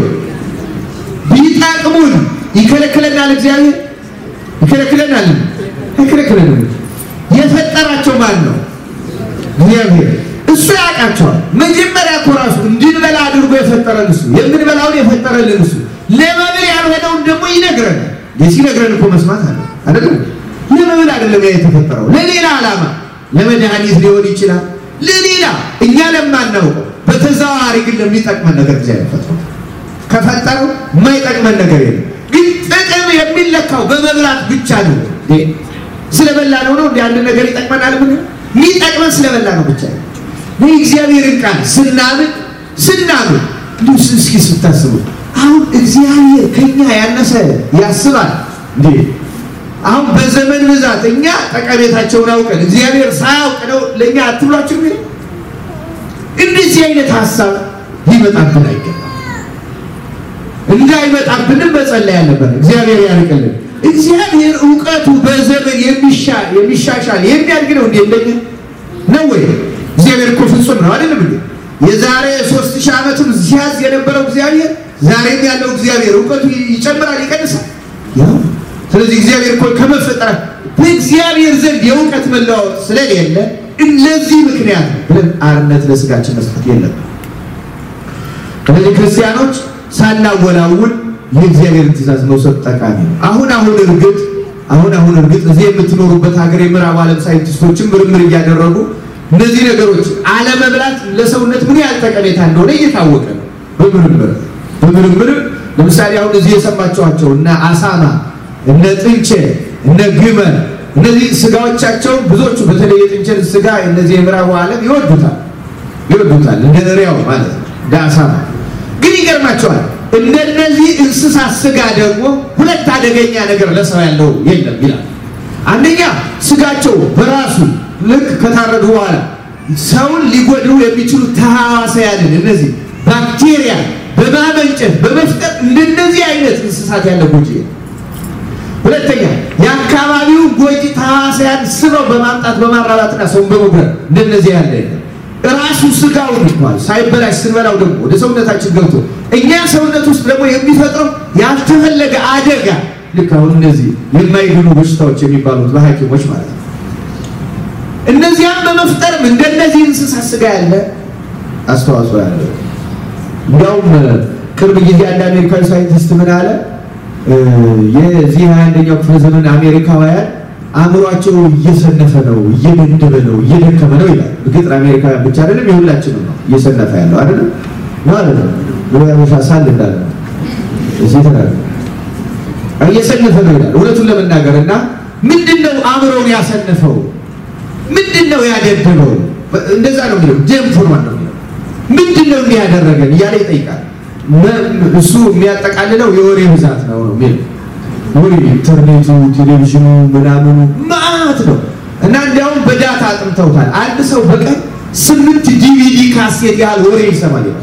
S1: ቢጠቅሙን ይከለክለናል? እግዚአብሔር ይከለክለናል? አይከለክለንም። የፈጠራቸው ማን ነው? እግዚአብሔር። እሱ ያውቃቸዋል። መጀመሪያ እኮ ራሱ እንድንበላ አድርጎ የፈጠረን እሱ፣ የምንበላውን የፈጠረልን እሱ፣ ለመብል ያልሆነውን ደግሞ ይነግረናል። ሲነግረን እኮ መስማት አለ አይደለም? ለመብል አይደለም ያ የተፈጠረው፣ ለሌላ ዓላማ፣ ለመድኃኒት ሊሆን ይችላል ለሌላ እኛ ለማናውቀው በተዘዋዋሪ ግን ለሚጠቅመን ነገር እግዚአብሔር ፈጥሮ ከፈጠረው የማይጠቅመን ነገር የለም። ግን ጥቅም የሚለካው በመብላት ብቻ ነው። ስለበላ ነው ነው እንደ አንድ ነገር ይጠቅመናል። ምን የሚጠቅመን ስለበላ ነው ብቻ ነው። የእግዚአብሔርን ቃል ስናምን ስናምን እንዲሁ እስኪ ስታስቡ አሁን እግዚአብሔር ከኛ ያነሰ ያስባል እንዴ? አሁን በዘመን ብዛት እኛ ጠቀሜታቸውን አውቀን እግዚአብሔር ሳያውቅ ነው ለእኛ አትብሏችሁ ሚ እንደዚህ አይነት ሀሳብ ሊመጣብን አይገባም። እንዳይመጣብንም መጸለይ ያለበት እግዚአብሔር ያርቅልን። እግዚአብሔር እውቀቱ በዘመን የሚሻሻል የሚያድግ ነው። እንዴ እንደኛ ነው ወይ? እግዚአብሔር እኮ ፍጹም ነው አይደለም እንዴ? የዛሬ ሶስት ሺህ ዓመትም ሲያዝ የነበረው እግዚአብሔር ዛሬም ያለው እግዚአብሔር እውቀቱ ይጨምራል ይቀንሳል? ያው ስለዚህ እግዚአብሔር እኮ ከመፈጠር በእግዚአብሔር ዘንድ የእውቀት መለዋወጥ ስለሌለ እነዚህ ምክንያት ብለን አርነት ለስጋችን መስጠት የለም። ስለዚህ ክርስቲያኖች ሳናወላውል የእግዚአብሔርን ትእዛዝ መውሰድ ጠቃሚ ነው። አሁን አሁን እርግጥ አሁን አሁን እርግጥ እዚህ የምትኖሩበት ሀገር የምዕራብ ዓለም ሳይንቲስቶችን ምርምር እያደረጉ እነዚህ ነገሮች አለመብላት ለሰውነት ምን ያህል ጠቀሜታ እንደሆነ እየታወቀ ነው። በምርምር በምርምር ለምሳሌ አሁን እዚህ የሰማችኋቸው እነ አሳማ እነ ጥንቸል እነ ግመል እነዚህ ስጋዎቻቸው ብዙዎቹ በተለይ የጥንቸል ስጋ እነዚህ የምዕራቡ ዓለም ይወዱታል ይወዱታል እንደ እሪያው ማለት ነው እንደ አሳማ ግን ይገርማቸዋል እንደነዚህ እንስሳት ስጋ ደግሞ ሁለት አደገኛ ነገር ለሰው ያለው የለም ይላል አንደኛ ስጋቸው በራሱ ልክ ከታረዱ በኋላ ሰውን ሊጎድሩ የሚችሉ ተሐዋስያንን እነዚህ ባክቴሪያ በማመንጨት በመፍጠር እንደነዚህ አይነት እንስሳት ያለ ጎጂ ሁለተኛ ያ የአካባቢው ጎጂ ተዋሲያን ስበው በማምጣት በማራባትና ሰውን በመጉዳት እንደነዚህ ያለ የለም። ራሱ ስጋውን እንኳን ሳይበላሽ ስንበላው ደግሞ ወደ ሰውነታችን ገብቶ እኛ ሰውነት ውስጥ ደግሞ የሚፈጥረው ያልተፈለገ አደጋ ልክ አሁን እነዚህ የማይድኑ በሽታዎች የሚባሉት በሐኪሞች ማለት ነው። እነዚያም በመፍጠርም እንደነዚህ እንስሳ ስጋ ያለ አስተዋጽኦ ያለ እንዲያውም ቅርብ ጊዜ አንድ አሜሪካዊ ሳይንቲስት ምን አለ የዚህ ሀያ አንደኛው ክፍለ ዘመን አሜሪካውያን አእምሯቸው እየሰነፈ ነው፣ እየደደበ ነው፣ እየደከመ ነው ይላል። እርግጥ አሜሪካውያን ብቻ አይደለም የሁላችንም ነው እየሰነፈ ያለው አይደለም ማለት ነው ብሎ ያበሻ ሳል እንዳለ ነው እዚህ ተናገ እየሰነፈ ነው ይላል። እውነቱን ለመናገር እና ምንድን ነው አእምሮውን ያሰነፈው? ምንድን ነው ያደደበው? እንደዛ ነው የሚለው ደም ሆኗል ነው የሚለው ምንድን ነው እንዲህ ያደረገን እያለ ይጠይቃል። እሱ የሚያጠቃልለው የወሬ ብዛት ነው ነው የሚለው ወሬ ኢንተርኔቱ፣ ቴሌቪዥኑ፣ ምናምኑ ማአት ነው እና እንዲያውም በዳታ አጥምተውታል። አንድ ሰው በቀን ስምንት ዲቪዲ ካሴት ያህል ወሬ ይሰማል ይላል።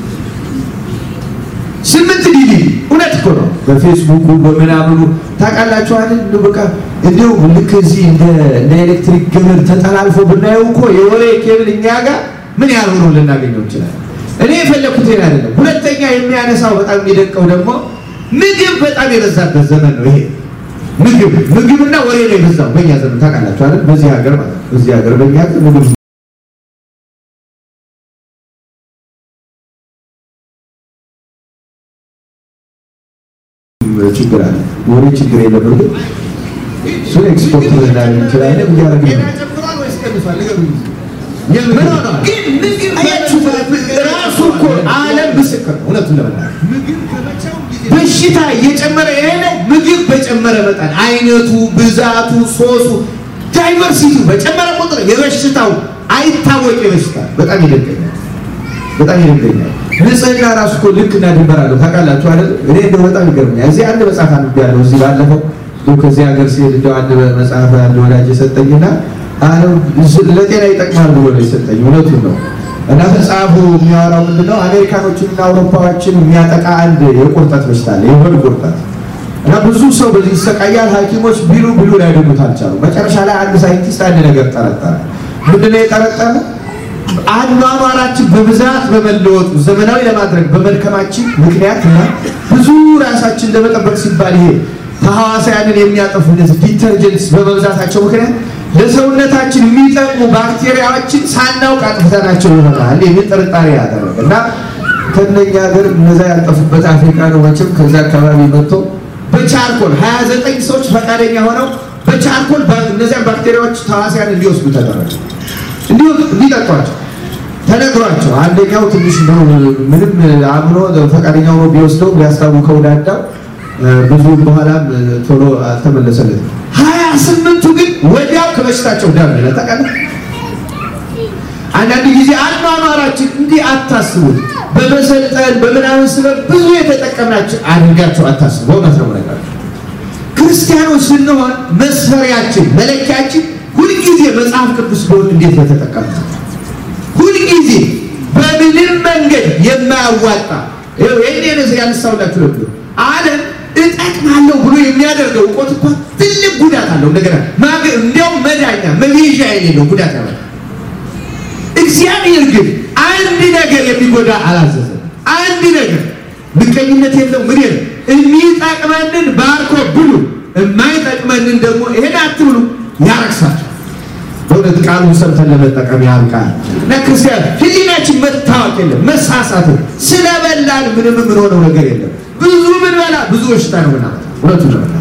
S1: ስምንት ዲቪዲ እውነት እኮ ነው። በፌስቡኩ በምናምኑ ታውቃላችሁ አይደል? እንደው በቃ እንዲሁ ልክ እዚህ እንደ እንደ ኤሌክትሪክ ገመድ ተጠላልፎ ብናየው እኮ የወሬ ኬብል እኛ ጋር ምን ያህል ሆኖ ልናገኘው እንችላለን። እኔ የፈለኩት ይሄን አይደለም። ሁለተኛ የሚያነሳው በጣም የሚደንቀው ደግሞ ምግብ በጣም የበዛበት ዘመን ነው ይሄ። ምግብ ምግብና ወሬ ነው የበዛው በእኛ ዘመን ታውቃላችሁ አይደል? በዚህ ሀገር ማለት ነው። በዚህ ሀገር በእኛ ሀገር ምግብ ችግር አለ። ወሬ ችግር የለም። እርግጥ እሱን ኤክስፖርት ልናደርግ እንችላለን። እያደረግን ነው። ምን ሆኗል? አያችሁ፣ ራሱ እኮ ዓለም ምስክር ነው። እውነቱን ለመናገር በሽታ እየጨመረ የሄደ ምግብ በጨመረ መጠን አይነቱ፣ ብዛቱ፣ ሶሱ፣ ዳይቨርሲቲ በጨመረ ቁጥር የበሽታው አይታወቅ የበሽታ በጣም ይደገኛል። በጣም ይደገኛል። ንጽህና ራሱ እኮ ልክና ድንበር አለው ታውቃላችሁ አይደል? እኔ እንደው በጣም ይገርመኛል። እዚህ አንድ መጽሐፍ አንብቤያለሁ። እዚህ ባለፈው እንደው ከዚህ ሀገር ሲሄድ እንደው አንድ መጽሐፍ አንድ ወዳጅ የሰጠኝና ለጤና ይጠቅማል ብሎ ነው የሰጠኝ። እውነቱን ነው። እና መጽሐፉ የሚያወራው ምንድነው አሜሪካኖችንና አውሮፓዎችን የሚያጠቃ አንድ የቁርጠት በሽታ አለ፣ የሆድ ቁርጠት እና ብዙ ሰው በዚህ ይሰቃያል። ሐኪሞች ቢሉ ቢሉ ላይድኑት አልቻሉ። መጨረሻ ላይ አንድ ሳይንቲስት አንድ ነገር ጠረጠረ። ምንድነው የጠረጠረ? አኗኗራችን በብዛት በመለወጡ ዘመናዊ ለማድረግ በመድከማችን ምክንያት እና ብዙ ራሳችን ለመጠበቅ ሲባል ይሄ ተሐዋሳያንን የሚያጠፉ እነዚህ ዲተርጀንትስ በመብዛታቸው ምክንያት ለሰውነታችን የሚጠቅሙ ባክቴሪያዎችን ሳናውቅ አጥፍተናቸው ይሆናል የሚል ጥርጣሬ ያደረገ እና ከእነኛ ሀገር እነዛ ያልጠፉበት አፍሪካ ነው። መቼም ከዛ አካባቢ መጥቶ በቻርኮል ሀያ ዘጠኝ ሰዎች ፈቃደኛ ሆነው በቻርኮል እነዚያን ባክቴሪያዎች ተዋሲያን እንዲወስዱ ተደረገ። እንዲሁ እንዲጠጧቸው ተነግሯቸው አንደኛው ትንሽ ነው ምንም አምኖ ፈቃደኛ ሆኖ ቢወስደው ቢያስታውከው ዳዳው ብዙ በኋላም ቶሎ አልተመለሰለትም። ሀያ ስምንቱ ግን ወዲያው ከበሽታቸው ዳን ለጠቀለ አንዳንድ ጊዜ አኗኗራችን እንዲህ አታስቡት። በመሰልጠን በምናምን ስበብ ብዙ የተጠቀምናቸው አድርጋቸው አታስቡ። በእውነት ነው ነገር ክርስቲያኖች ስንሆን መስፈሪያችን መለኪያችን ሁልጊዜ መጽሐፍ ቅዱስ ቢሆን እንዴት ነው የተጠቀምነው? ሁልጊዜ በምንም መንገድ የማያዋጣ ይህን ነስ ያነሳውላችሁ ነበር ዓለም እጠቅማለሁ ብሎ የሚያደርገው እውቀት እኮ ትልቅ ጉዳት አለው። እንደገና እንዲያውም መዳኛ መቤዣ የሌለው ጉዳት ያመጣል። እግዚአብሔር ግን አንድ ነገር የሚጎዳ አላዘዘም። አንድ ነገር ምቀኝነት የለው ምን የለው። የሚጠቅመንን ባርኮ ብሉ፣ የማይጠቅመንን ደግሞ ይሄን አትብሉ ያረክሳቸው። በእውነት ቃሉን ሰምተን ለመጠቀም ያብቃል። እና ክርስቲያን ሕሊናችን መታወቅ የለም መሳሳት፣ ስለበላን ምንም የምንሆነው ነገር የለም። ብዙ ብንበላ ብዙ በሽታ ነው ምናምን እውነቱን ለመናገር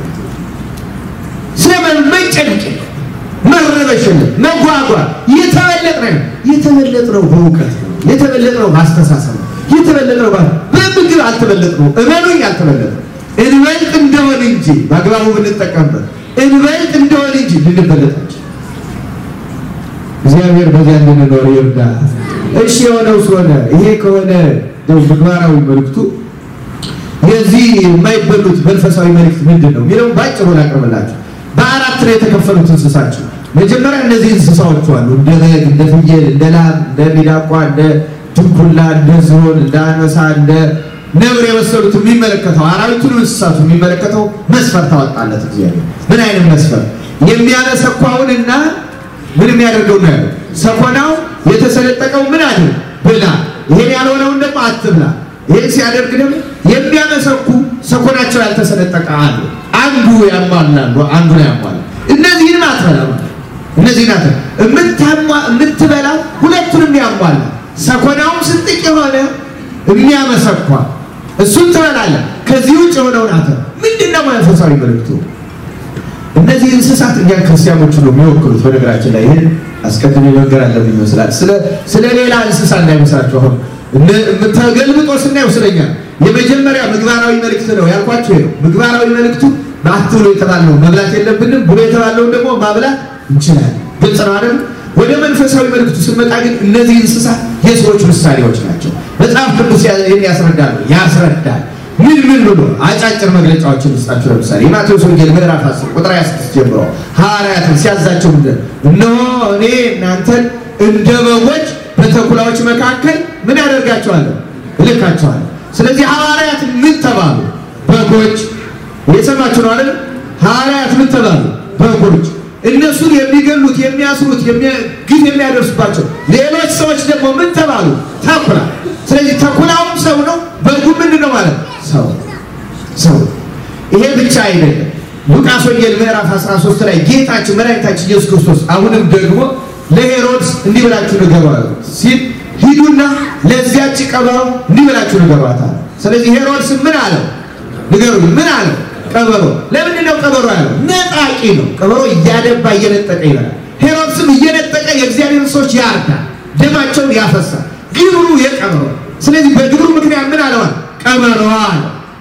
S1: ስለመጨነቅ የለም መረበሽ የለም መጓጓት። የተበለጥነው የተበለጥነው በእውቀት ነው። የተበለጥነው በአስተሳሰብ ነው። የተበለጥነው በምግብ አልተበለጥነው። እመኑኝ አልተበለጥነው። እንበልጥ እንደሆን እንጂ በአግባቡ ብንጠቀምበት እንበልጥ እንደሆን እንጂ ልንበለጣቸው እግዚአብሔር በዚያ እንድንኖር ይርዳ። እሺ የሆነው ስለሆነ ይሄ ከሆነ ምግባራዊ መልክቱ የዚህ የማይበሉት መንፈሳዊ መልእክት ምንድን ነው የሚለው ባጭሩ ላቅርብላችሁ። በአራት ነው የተከፈሉት እንስሳቸው። መጀመሪያ እነዚህ እንስሳዎቹ አሉ፣ እንደ በግ፣ እንደ ፍየል፣ እንደ ላም፣ እንደ ሚዳቋ፣ እንደ ድንኩላ፣ እንደ ዝሆን፣ እንደ አንበሳ፣ እንደ ነብር የመሰሉት የሚመለከተው አራዊቱን እንስሳቱ የሚመለከተው መስፈርት ታወጣለት እግዚአብሔር። ምን አይነት መስፈርት? የሚያነሰኳውንና ምን የሚያደርገው ነው ያለው። ሰኮናው የተሰነጠቀው ምን አለ ብላ፣ ይሄን ያልሆነውን ደግሞ አትብላ። ይሄን ሲያደርግ ደግሞ የሚያመሰኩ ሰኮናቸው ያልተሰነጠቀ አሉ። አንዱ ያሟላሉ፣ አንዱ ነው ያሟላ። እነዚህንም አትበላ ማለት እነዚህ ናት የምትበላ ሁለቱንም ያሟላ ሰኮናውም ስንጥቅ የሆነ የሚያመሰኳ እሱን ትበላለህ። ከዚህ ውጭ የሆነውን አተ ምንድን ነው መንፈሳዊ መልእክቱ? እነዚህ እንስሳት እኛ ክርስቲያኖች ነው የሚወክሉት። በነገራችን ላይ ይህን አስቀድሜ መንገር አለብኝ ይመስላል። ስለ ሌላ እንስሳ እንዳይመስላችሁ። አሁን ተገልብጦ ስናየው ስለኛ የመጀመሪያ ምግባራዊ መልእክት ነው ያልኳቸው ነው። ምግባራዊ መልእክቱ አትብሎ የተባለው መብላት የለብንም ብሎ የተባለውን ደግሞ ማብላት እንችላለን። ግልጽ ነው አይደል? ወደ መንፈሳዊ መልእክቱ ስንመጣ ግን እነዚህ እንስሳት የሰዎች ምሳሌዎች ናቸው። መጽሐፍ ቅዱስ ይህን ያስረዳሉ ያስረዳል። ምን ምን ብሎ አጫጭር መግለጫዎችን ውስጣቸው ለምሳሌ የማቴዎስ ወንጌል ምዕራፍ 10 ቁጥር 26 ጀምሮ ሐዋርያትን ሲያዛቸው ምንድን እነሆ እኔ እናንተን እንደ በጎች በተኩላዎች መካከል ምን ያደርጋቸዋለሁ እልካቸዋለሁ። ስለዚህ ሐዋርያት ምን ተባሉ? በጎች። የሰማችሁ ነው አይደል? ሐዋርያት ምን ተባሉ? በጎች እነሱን የሚገሉት የሚያስሩት ግፍ የሚያደርሱባቸው ሌሎች ሰዎች ደግሞ ምን ተባሉ? ተኩላ። ስለዚህ ተኩላውም ሰው ነው፣ በጉ ምንድን ነው ማለት ሰው ሰው። ይሄ ብቻ አይደለም። ሉቃስ ወንጌል ምዕራፍ 13 ላይ ጌታችን መድኃኒታችን ኢየሱስ ክርስቶስ አሁንም ደግሞ ለሄሮድስ እንዲህ ብላችሁ ንገሯት ሲል ሂዱና ለዚያች ቀበሮ እንዲህ ብላችሁ ንገሯታል። ስለዚህ ሄሮድስ ምን አለው? ንገሩኝ፣ ምን አለው? ቀበሮ ለምንድን ነው ቀበሮ ያለው? ነጣቂ ነው። ቀበሮ እያደባ እየነጠቀ ይበላል። ሄሮድስም እየነጠቀ የእግዚአብሔር ሰዎች ያርዳል፣ ደማቸውን ያፈሳል። ግብሩ የቀበሮ ስለዚህ በግብሩ ምክንያት ምን አለዋል? ቀበሮ አለ።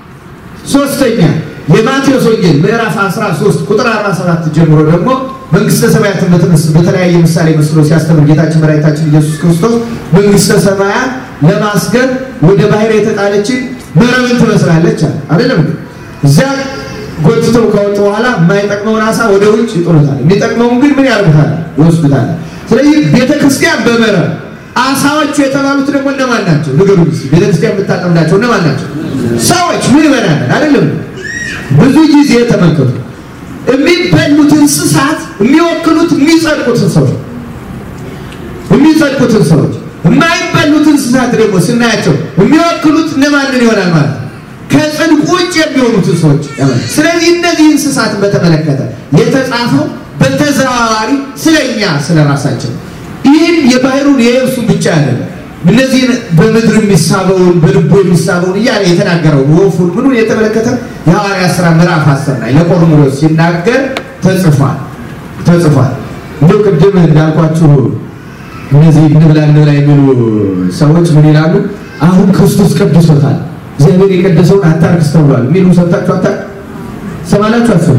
S1: ሶስተኛ የማቴዎስ ወንጌል ምዕራፍ 13 ቁጥር 47 ጀምሮ ደግሞ መንግስተ ሰማያትን በተለያየ ምሳሌ መስሎ ሲያስተምር ጌታችን መድኃኒታችን ኢየሱስ ክርስቶስ መንግስተ ሰማያት ለማስገር ወደ ባህር የተጣለችን መረብን ትመስላለች አለ። አይደለም እዚያ ጎትተው ከወጡ በኋላ የማይጠቅመውን አሳ ወደ ውጭ ይጥሉታል። የሚጠቅመውን ግን ምን ያደርጉታል? ይወስዱታል። ስለዚህ ቤተክርስቲያን በመረብ አሳዎቹ የተባሉት ደግሞ እነማን ናቸው? ንገሩኝ እስኪ። ቤተክርስቲያን የምታጠምዳቸው እነማን ናቸው? ሰዎች ምን ይበላለን? አይደለም ብዙ ጊዜ ተመልከቱ፣ የሚበሉት እንስሳት የሚወክሉት የሚጸድቁትን ሰዎች የሚጸድቁትን ሰዎች፣ የማይበሉት እንስሳት ደግሞ ስናያቸው የሚወክሉት እነማንን ይሆናል ማለት ነው ከጽድቅ ውጭ የሚሆኑትን ሰዎች። ስለዚህ እነዚህ እንስሳትን በተመለከተ የተጻፈው በተዘዋዋሪ ስለኛ ስለ ራሳችን ይህን የባህሩን የየብሱን ብቻ አይደለም እነዚህን በምድር የሚሳበውን በልቦ የሚሳበውን እያለ የተናገረው ወፉን ምኑን የተመለከተ የሐዋርያት ሥራ ምዕራፍ አስር ላይ ለቆርኔሌዎስ ሲናገር ተጽፏል ተጽፏል። እንዲሁ ቅድም እንዳልኳችሁ እነዚህ እንብላ እንብላ የሚሉ ሰዎች ምን ይላሉ? አሁን ክርስቶስ ቀድሶታል እግዚአብሔር የቀደሰውን አታርክስ ተብሏል የሚሉ ሰምታችሁ አታ ሰማላችሁ አሰቡ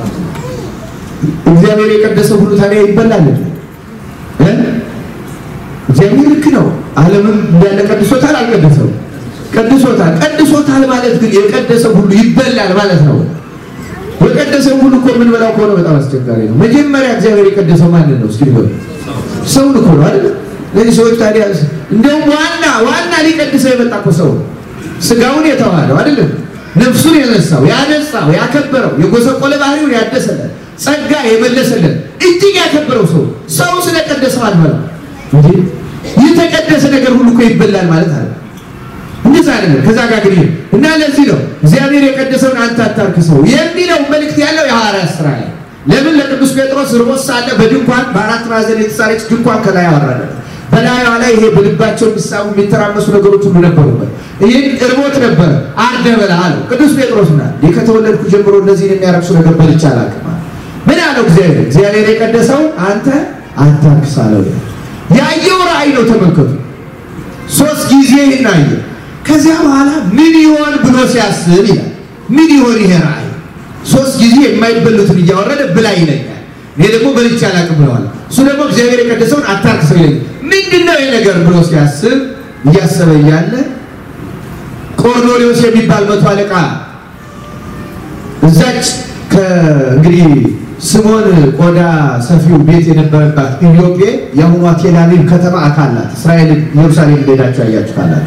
S1: እግዚአብሔር የቀደሰው ሁሉ ታዲያ ይበላል እ እግዚአብሔር ልክ ነው ዓለምን እንዳለ ቀድሶታል አልቀደሰው ቀድሶታል ቀድሶታል ማለት ግን የቀደሰው ሁሉ ይበላል ማለት ነው የቀደሰው ሁሉ እኮ የምንበላው ከሆነ በጣም አስቸጋሪ ነው መጀመሪያ እግዚአብሔር የቀደሰው ማንን ነው እስኪ ንገሩ ሰውን እኮ ነው አይደል ለዚህ ሰዎች ታዲያ እንደውም ዋና ዋና ሊቀድሰው የመጣ እኮ ሰው ስጋውን የተዋለው አይደለም ነፍሱን የነሳው ያነጻው ያከበረው የጎሰቆለ ባህሪውን ያደሰለት ጸጋ የመለሰለት እጅግ ያከበረው ሰው ሰው ስለቀደሰው አልበላም እንጂ የተቀደሰ ነገር ሁሉ እኮ ይበላል ማለት አለ እንደዛ አይደለም ከዛ ጋር ግን እና ለዚህ ነው እግዚአብሔር የቀደሰውን አንተ አታርክሰው የሚለው መልእክት ያለው የሐዋርያት ሥራ ላይ ለምን ለቅዱስ ጴጥሮስ ርቦት ሳለ በድንኳን በአራት ማዕዘን የተሳለች ድንኳን ከላይ አወረደለት በላዩዋ ላይ ይሄ በልባቸው የሚሳቡ የሚተራመሱ ነገሮች ሁሉ ነበሩበት። ይህን እርቦት ነበረ አርደ በላ አለው ቅዱስ ጴጥሮስ ና ከተወለድኩ ጀምሮ እነዚህን የሚያረክሱ ነገር በልቼ አላውቅም። ምን አለው እግዚአብሔር? እግዚአብሔር የቀደሰው አንተ አታርክስ አለው። ያየው ራእይ ነው። ተመልከቱ፣ ሶስት ጊዜ ይህን አየ። ከዚያ በኋላ ምን ይሆን ብሎ ሲያስብ ይላል። ምን ይሆን ይሄ ራእይ? ሶስት ጊዜ የማይበሉትን እያወረደ ብላ ይለኛል። እኔ ደግሞ በልቼ አላውቅም ብለዋል። እሱ ደግሞ እግዚአብሔር የቀደሰውን አታርክሰው ይለኛል። ምንድን ነው ይህ ነገር ብሎ ሲያስብ እያሰበ እያለ ቆርኔሌዎስ የሚባል መቶ አለቃ እዛች እንግዲህ ስሞን ቆዳ ሰፊው ቤት የነበረባት ኢዮጴ የአሁኗ ቴል አቪቭ ከተማ አካል ናት። እስራኤል ኢየሩሳሌም ሄዳችሁ ያያችሁ ካላችሁ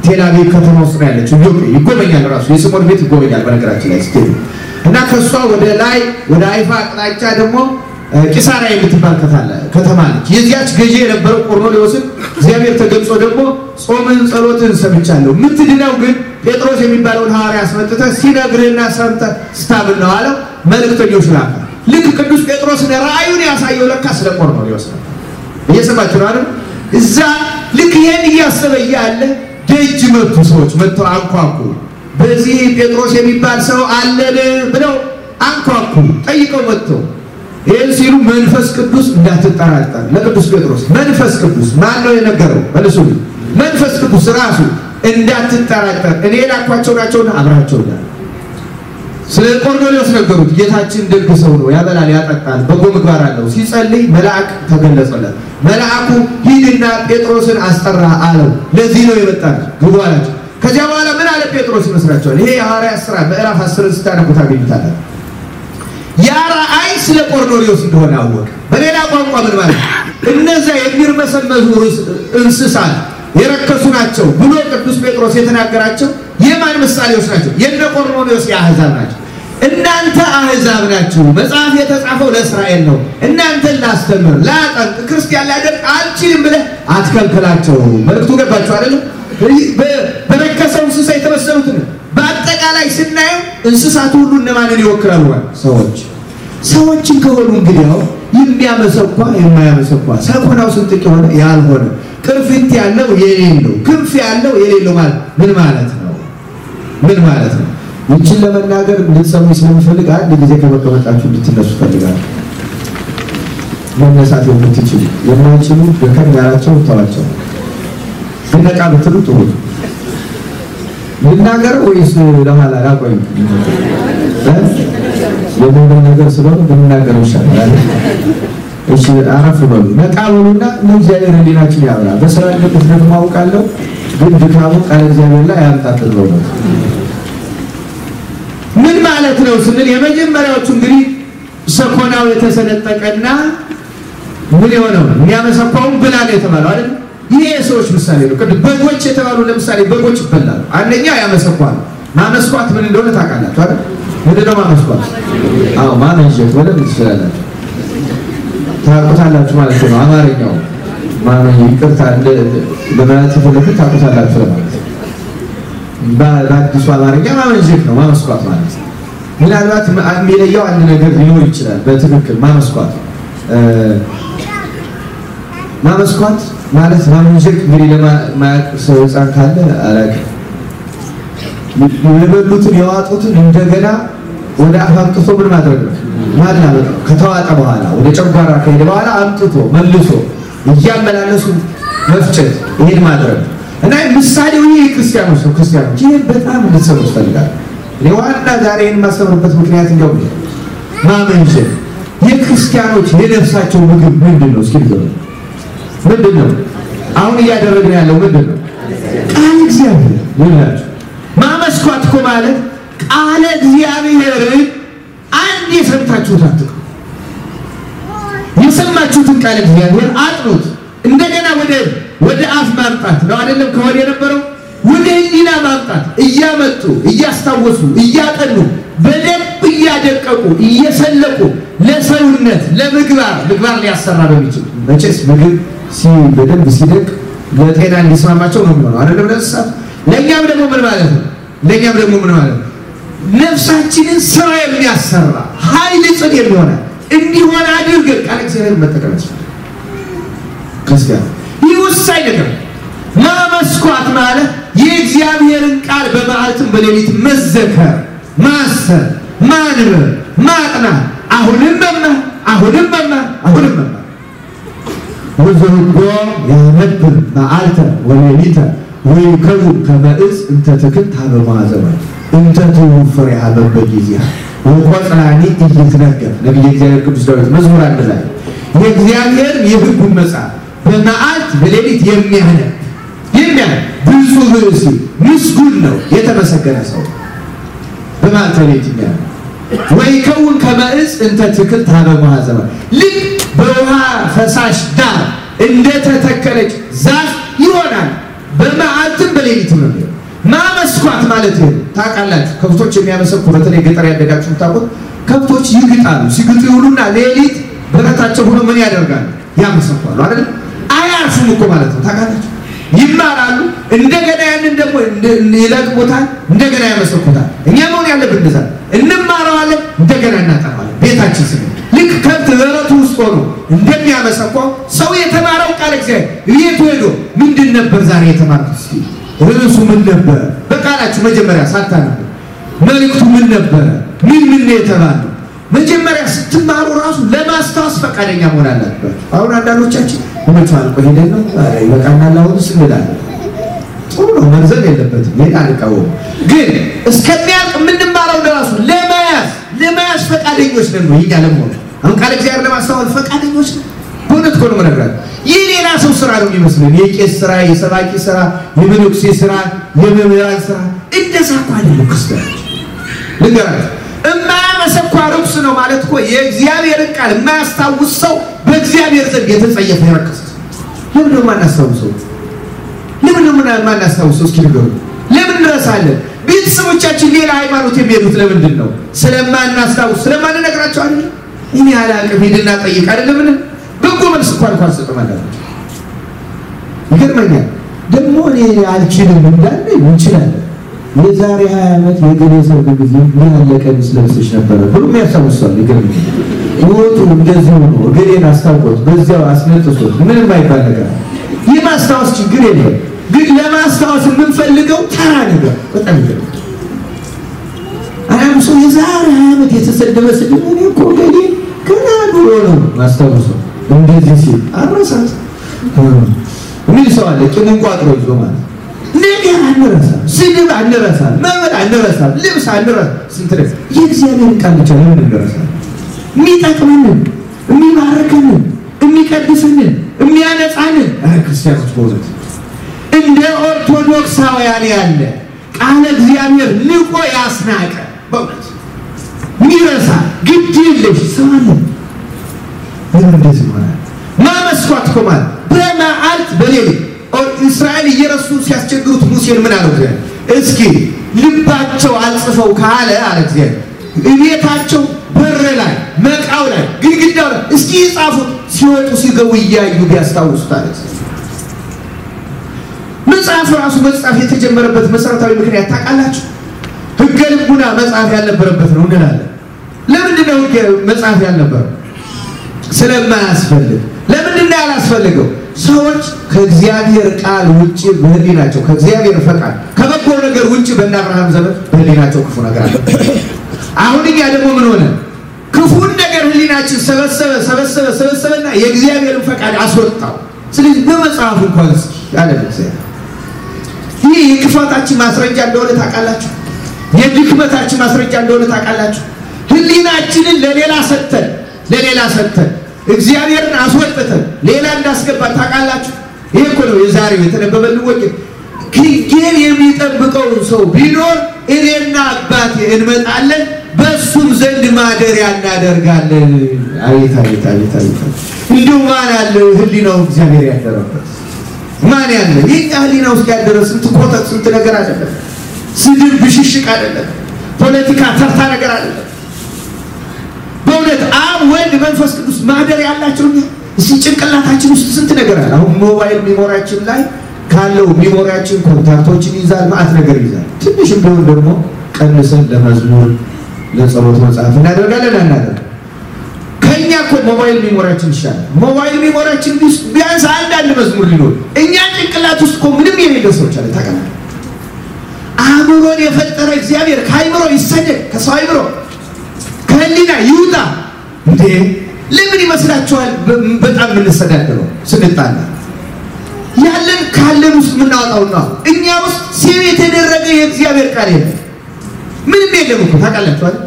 S1: ቴልአቪቭ ከተማ ውስጥ ነው ያለችው። ይጎበኛል፣ ራሱ የስምዖን ቤት ይጎበኛል። በነገራችን ላይ ስትሄዱ እና ከእሷ ወደ ላይ ወደ አይፋ አቅጣጫ ደግሞ ቂሳሪያ የምትባል ከተማ አለች። የዚያች ገዢ የነበረው ቆርኔሌዎስን እግዚአብሔር ተገልጾ ደግሞ ጾምን ጸሎትን ሰምቻለሁ፣ የምትድነው ግን ጴጥሮስ የሚባለውን ሐዋርያ አስመጥተህ ሲነግርህና ሰምተህ ስታምን ነው አለው። መልእክተኞች ላከ። ልክ ቅዱስ ጴጥሮስን ራእዩን ያሳየው ለካ ስለ ቆርኔሌዎስ ነው። እየሰማችሁ ነው አይደል? እዛ ልክ ይሄን እያሰበ እያለ ደጅ መቱ። ሰዎች መጥተው አንኳኩ። በዚህ ጴጥሮስ የሚባል ሰው አለን ብለው አንኳኩ። ጠይቀው መጥተው ይህን ሲሉ መንፈስ ቅዱስ እንዳትጠራጠር ለቅዱስ ጴጥሮስ መንፈስ ቅዱስ ማን ነው የነገረው? መልሱ። መንፈስ ቅዱስ ራሱ እንዳትጠራጠር እኔ የላኳቸው ናቸውና አብራቸው ዳ ስለ ቆርኔሌዎስ ነገሩት። ጌታችን ደግ ሰው ነው፣ ያበላል፣ ያጠጣል፣ በጎ ምግባር አለው። ሲጸልይ መልአክ ተገለጸለት። መልአኩ ሂድና ጴጥሮስን አስጠራ አለው። ለዚህ ነው የመጣች ግቡ አላቸው። ከዚያ በኋላ ምን አለ ጴጥሮስ ይመስላችኋል? ይሄ የሐዋርያት ሥራ ምዕራፍ አስርን ስታነቡ ታገኙታላችሁ። ያ ራእይ ስለ ቆርኔሌዎስ እንደሆነ አወቀ። በሌላ ቋንቋ ምን ማለት እነዚያ የሚርመሰመሱ እንስሳት የረከሱ ናቸው ብሎ ቅዱስ ጴጥሮስ የተናገራቸው የማን ምሳሌዎች ናቸው? የነ ቆርኔሌዎስ የአሕዛብ ናቸው። እናንተ አሕዛብ ናችሁ፣ መጽሐፍ የተጻፈው ለእስራኤል ነው። እናንተን ላስተምር፣ ላጠምቅ፣ ክርስቲያን ላደርግ አልችልም ብለህ አትከልክላቸው። መልዕክቱ ገባችሁ አይደለም? በረከሰው እንስሳ የተመሰሉትን በአጠቃላይ ስናየው እንስሳቱ ሁሉ እነማንን ይወክላሉ? ሰዎች ሰዎችን ከሆኑ እንግዲያው የሚያመሰኳ የማያመሰኳ ሰኮናው ስንጥቅ የሆነ ያልሆነ ቅርፊት ያለው የሌለው ክንፍ ያለው የሌለው ማለት ምን ማለት ነው? ምን ማለት ነው? ይችን ለመናገር እንድትሰሙ ስለምፈልግ አንድ ጊዜ ከመቀመጣችሁ እንድትነሱ ፈልጋለሁ። መነሳት የምትችሉ የማይችሉ ደከም ያላቸው ተዋቸው። ነቃ ብትሉ ጥሩ ልናገር ወይስ ለኋላ ላቆይ? የሞባይል ነገር ስለሆነ ብንናገር ይሻላል። እሺ አረፍ በሉ፣ ነቃ በሉና ለእግዚአብሔር ሕሊናችን ያብራ። በስራ ልቅት ደግሞ አውቃለሁ፣ ግን ድካሙ ቃለ እግዚአብሔር ላይ ያምጣት ነው። ምን ማለት ነው ስንል የመጀመሪያዎቹ እንግዲህ ሰኮናው የተሰነጠቀና ምን የሆነው የሚያመሰኳውን ብላ ነው የተባለው አይደል? ይሄ የሰዎች ምሳሌ ነው። ቅድም በጎች የተባሉ ለምሳሌ በጎች ይበላሉ። አንደኛ ያመሰኳል። ማመስኳት ምን እንደሆነ ታውቃላችሁ አይደል? ምንድን ነው ማመስኳት? አዎ ማመንሸት በደንብ ትችላላችሁ፣ ታውቁታላችሁ ማለት ነው። አማርኛው ማመን ይቅርታ ለማለት የፈለኩት ታውቁታላችሁ ለማለት በአዲሱ አማርኛ ማመንሸት ነው ማመስኳት ማለት ነው። ምናልባት የሚለየው አንድ ነገር ሊኖር ይችላል። በትክክል ማመስኳት ማመስኳት ማለት ማመንሸት እንግዲህ ለማያውቅ ሰው ሕፃን ካለ አላውቅም የበሉትን የዋጡትን እንደገና ወደ አፍ አምጥቶ ምን ማድረግ ነው? ማላበጥ ነው። ከተዋጠ በኋላ ወደ ጨጓራ ከሄደ በኋላ አምጥቶ መልሶ እያመላለሱ መፍጨት፣ ይሄን ማድረግ ነው እና ምሳሌው ይህ ክርስቲያኖች ነው። ክርስቲያኖች ይህን በጣም እንድትሰሙ ይፈልጋል። ዋና ዛሬ ይህን የማስተምርበት ምክንያት እንዲያው ማመንሸት የክርስቲያኖች የነፍሳቸው ምግብ ምንድን ነው? እስኪ ንገሩ። ምንድን ነው? አሁን እያደረግን ያለው ምንድን ነው? ቃል እግዚአብሔር ይላችሁ ማመስኳት እኮ ማለት ቃለ እግዚአብሔርን አንድ የሰምታችሁት አትቅሩ። የሰማችሁትን ቃለ እግዚአብሔር አጥኑት። እንደገና ወደ ወደ አፍ ማምጣት ነው አይደለም? ከወደ የነበረው ወደ ሕሊና ማምጣት እያመጡ እያስታወሱ እያጠኑ በደንብ እያደቀቁ እየሰለቁ ለሰውነት ለምግባር ምግባር ሊያሰራ በሚችል መቼስ ምግብ በደንብ ሲደቅ ለጤና እንዲስማማቸው ነው የሚሆነው አይደለም? ለእንስሳት ለእኛም ደግሞ ምን ማለት ነው? ለእኛም ደግሞ ምን ማለት ነው? ነፍሳችንን ስራ የሚያሰራ ኃይል ጽን የሚሆነ እንዲሆን አድርገን ቃል እግዚአብሔር መጠቀም ያስፈልጋል። ክርስቲያን ይህ ወሳኝ ነገር ማመስኳት ማለት የእግዚአብሔርን ቃል በመዓልትም በሌሊት መዘከር፣ ማሰብ፣ ማንበብ፣ ማጥናት፣ አሁንም መማር፣ አሁንም መማር፣ አሁንም መማር ወዘርጎ ያነብር መዓልተ ወሌሊተ ወይከውን ከመ ዕፅ እንተ ትክል ሀበ ማዕዘኗ እንተ ትውብ ፍሬሃ በበጊዜሃ ወቆጽላኒ ኢይትነገር። ነቢየ እግዚአብሔር ቅዱስ ዳዊት መዝሙር አንድ ላይ የእግዚአብሔር የሕጉን መጽሐፍ በመዓልት በሌሊት የሚያነብ የሚያነብ ብፁዕ ብእሲ ምስጉን ነው የተመሰገነ ሰው በመዓልት በሌሊት የሚያነብ ወይከውን ከመ ዕፅ እንተ ትክል ሀበ ማዕዘኗ ልክ በውሃ ፈሳሽ ዳር እንደተተከለች ዛፍ ይሆናል። በመዓልትም በሌሊትም ነው የሚሄደው። ማመስኳት ማለት ይሄ ነው። ታውቃላችሁ ከብቶች የሚያመሰኩ በተለይ ገጠር ያደጋችሁ ታውቁት ከብቶች ይግጣሉ። ሲግጡ ይውሉና ሌሊት በረታቸው ሆኖ ምን ያደርጋሉ? ያመሰኳሉ አይደል? አያርፉም እኮ ማለት ነው። ታውቃላችሁ ይማራሉ። እንደገና ያንን ደግሞ ይለቅሙታል፣ እንደገና ያመሰኩታል። እኛ መሆን ያለብን እንደዛ እንማረዋለን፣ እንደገና እናጠፋለን። ቤታችን ስለ ልክ ከብት በረቱ ውስጥ ሆኖ እንደሚያመሰኳው ሰው የተማረው ቃል እግዚአብሔር ቤቱ ሄዶ ምንድን ነበር ዛሬ የተማርኩት? እስኪ ርዕሱ ምን ነበረ? በቃላችሁ መጀመሪያ ሳታነቡ መልእክቱ ምን ነበረ? ምን ምን ነው የተባለው? መጀመሪያ ስትማሩ ራሱ ለማስታወስ ፈቃደኛ መሆን አለባችሁ። አሁን አንዳንዶቻችን እውነቱ አልቆ ሄደን ነው ይበቃናል፣ አሁን ስንላለን። ጥሩ ነው መርዘም የለበትም። ይሄን አልቃወም፣ ግን እስከሚያልቅ የምንማረው ለራሱ ለመያዝ ለመያዝ ፈቃደኞች ነን ነው ይኛ ለመሆን አሁን ቃል እግዚአብሔር ለማስተዋል ፈቃደኞች ነን። በእውነት እኮ ነው የምነግራችሁ። ይህ ሌላ ሰው ስራ ነው የሚመስለን። የቄስ ስራ፣ የሰባኪ ስራ፣ የመነኩሴ ስራ፣ የመምህራን ስራ እንደዛ እኮ አይደለም። ክርስቲያኖች ልንገራችሁ እማያመሰኳ ርኩስ ነው ማለት እኮ የእግዚአብሔርን ቃል የማያስታውስ ሰው በእግዚአብሔር ዘንድ የተጸየፈ የረከሰ ለምን ነው የማናስታውሰው? ለምን ነው የማናስታውሰው? እስኪ ንገሩ። ለምን እንረሳለን? ቤተሰቦቻችን ሌላ ሃይማኖት የሚሄዱት ለምንድን ነው? ስለማናስታውስ ስለማንነግራቸው አይደለም። እኔ አላቅም ሂድና ጠይቅ አይደለምን? በጎ መልስ እንኳን እንኳን ሰጥማላቸው ይገርመኛል። ደግሞ እኔ አልችልም እንዳለ እንችላለን የዛሬ ሀያ ዓመት የገሌ ሰርግ ጊዜ ምን ያለ ቀሚስ ለብሰሽ ነበረ ብሎ የሚያስታውሳል። ይገርመኛል። ወጡ እንደዚህ ሆኖ እገሌን አስታውቆት በዚያው አስነጥሶት ምንም አይባል ነገር የማስታወስ ችግር የለም። ግን ለማስታወስ የምንፈልገው ተራ ነገር በጣም ይገርማል። አያም ሰው የዛሬ ሀያ ዓመት የተሰደበ ስድብ እኔ እኮ ገሌ ገና ድሮ ነው ማስታወሰው እንደዚህ ሲል አረሳት የሚል ሰው አለ። ቂሙን ቋጥሮ ይዞ ማለት ነገር አንረሳም፣ ስድብ አንረሳም፣ መብል አንረሳም፣ ልብስ አንረሳም። ስንት ነገር የእግዚአብሔርን ቃል ብቻ ለምን እንረሳለን? የሚጠቅመንን፣ የሚባርከንን፣ የሚቀድስንን፣ የሚያነጻንን ክርስቲያኖች በእውነት እንደ ኦርቶዶክሳውያን ያለ ቃለ እግዚአብሔር ንቆ ያስናቀ በእውነት ሚረሳ ግድ የለሽ ሰው አለ። ለምን እንደዚህ ይሆናል? ማመስኳት እኮ ማለት በመዓልት በሌሊት እስራኤል እየረሱ ሲያስቸግሩት ሙሴን ምን አለው? እስኪ ልባቸው አልጽፈው ካለ አለ እግዚአብሔር እቤታቸው በር ላይ መቃው ላይ ግድግዳው ላይ እስኪ ይጻፉት ሲወጡ ሲገቡ እያዩ ቢያስታውሱት አለ። መጽሐፍ ራሱ መጽሐፍ የተጀመረበት መሰረታዊ ምክንያት ታውቃላችሁ? ሕገ ልቡና መጽሐፍ ያልነበረበት ነው እንላለን። ለምንድን ነው ሕገ መጽሐፍ ያልነበረው? ስለማያስፈልግ። ለምንድን ነው ያላስፈልገው? ሰዎች ከእግዚአብሔር ቃል ውጭ በህሊናቸው ከእግዚአብሔር ፈቃድ ከበጎ ነገር ውጭ በእነ አብርሃም ዘመን በህሊናቸው ክፉ ነገር አለ። አሁን እኛ ደግሞ ምን ሆነ? ክፉን ነገር ህሊናችን ሰበሰበ ሰበሰበ ሰበሰበና የእግዚአብሔርን ፈቃድ አስወጣው። ስለዚህ በመጽሐፉ እንኳን ያለ እግዚአብሔር ይህ የክፋታችን ማስረጃ እንደሆነ ታውቃላችሁ። የድክመታችን ማስረጃ እንደሆነ ታውቃላችሁ። ህሊናችንን ለሌላ ሰጥተን ለሌላ ሰጥተን እግዚአብሔርን አስወጥተን ሌላ እንዳስገባን ታውቃላችሁ። ይሄ እኮ ነው የዛሬው የተነበበልን ወንጌል። ሕጌን የሚጠብቀውን ሰው ቢኖር እኔና አባቴ እንመጣለን፣ በእሱም ዘንድ ማደሪያ እናደርጋለን። አቤት አቤት አቤት አቤት! እንዲሁ ማን አለ ህሊናው እግዚአብሔር ያደረበት ማን ያለ? የኛ ህሊና ውስጥ ያደረ ስንት ኮተት ስንት ነገር አይደለም። ስድብ ብሽሽቅ አይደለም። ፖለቲካ ተርታ ነገር አይደለም። በእውነት አብ ወልድ መንፈስ ቅዱስ ማደር ያላቸው እስቲ ጭንቅላታችን ውስጥ ስንት ነገር አለ። አሁን ሞባይል ሚሞሪያችን ላይ ካለው ሚሞሪያችን ኮንታክቶችን ይዛል፣ ማአት ነገር ይዛል። ትንሽም ቢሆን ደግሞ ቀንሰን ለመዝሙር ለጸሎት መጽሐፍ እናደርጋለን አናደርግ ከእኛ እኮ ሞባይል ሚሞሪያችን ይሻላል። ሞባይል ሚሞሪያችን ውስጥ ቢያንስ አንዳንድ መዝሙር ሊኖር እኛ ጭንቅላት ውስጥ እኮ ምንም የሌለ ሰዎች አለ ታውቃለህ። አእምሮን የፈጠረ እግዚአብሔር ከአእምሮ ይሰደድ ከሰው አእምሮ ከህሊና ይውጣ እንዴ! ለምን ይመስላችኋል? በጣም የምንሰዳደረው ስንጣላ ያለን ካለን ውስጥ የምናወጣው ነው። እኛ ውስጥ ሴብ የተደረገ የእግዚአብሔር ቃል የለም፣ ምንም የለም እኮ ታውቃላችኋል።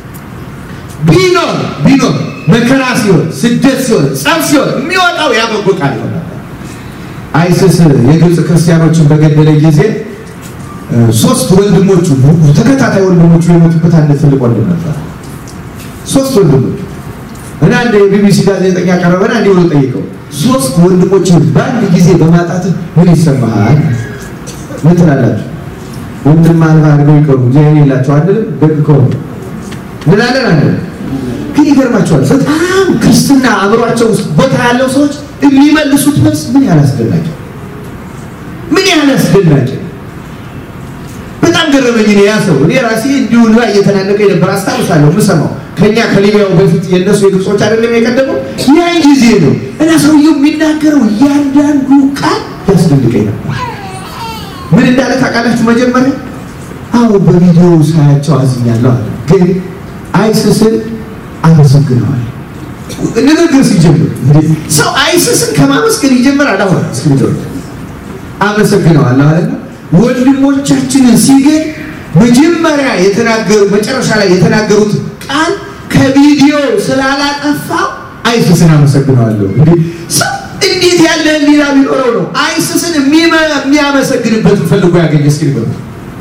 S1: ቢኖር ቢኖር መከራ ሲሆን፣ ስደት ሲሆን፣ ጸብ ሲሆን የሚወጣው ያ በጎ ቃል ይሆናል። አይስስ የግብፅ ክርስቲያኖችን በገደለ ጊዜ ሶስት ወንድሞቹ ተከታታይ ወንድሞቹ የሞቱበት አንድ ትልቅ ወንድም ነበር። ሶስት ወንድሞች እና አንድ የቢቢሲ ጋዜጠኛ ቀረበና እንዲህ ብሎ ጠይቀው፣ ሶስት ወንድሞች በአንድ ጊዜ በማጣት ምን ይሰማሃል? ምን ትላላችሁ? ወንድም አልባ አድርገው ይቀሩ እግዚአብሔር የላቸው አንልም። ደግ ከሆኑ እንላለን አንልም። ግን ይገርማቸዋል። በጣም ክርስትና አእምሯቸው ውስጥ ቦታ ያለው ሰዎች የሚመልሱት መልስ ምን ያህል አስደናቂ ምን ያህል አስደናቂ በጣም ገረመኝ። እኔ ያ ሰው እኔ ራሴ እንዲሁ እንባ እየተናነቀ የነበር አስታውሳለሁ። የምሰማው ከኛ ከሊቢያው በፊት የእነሱ የግብጾች አይደለም የቀደመው ያን ጊዜ ነው እና ሰውየው የሚናገረው እያንዳንዱ ቃል ያስደንቀኝ ነበር። ምን እንዳለ ታውቃላችሁ? መጀመሪያ አዎ በቪዲዮ ሳያቸው አዝኛለሁ አለ። ግን አይስስን አመሰግነዋል። ንግግር ሲጀምር ሰው አይስስን ከማመስገን ይጀምራል። አሁን እስክሪቶ አመሰግነዋለሁ አለና ወንድሞቻችንን ሲገኝ መጀመሪያ የተናገሩ መጨረሻ ላይ የተናገሩት ቃል ከቪዲዮ ስላላጠፋው አይስስን አመሰግነዋለሁ። ሰው እንዴት ያለ ህሊና ቢኖረው ነው አይስስን የሚያመሰግንበትን ፈልጎ ያገኘ? እስኪ ንገሩ።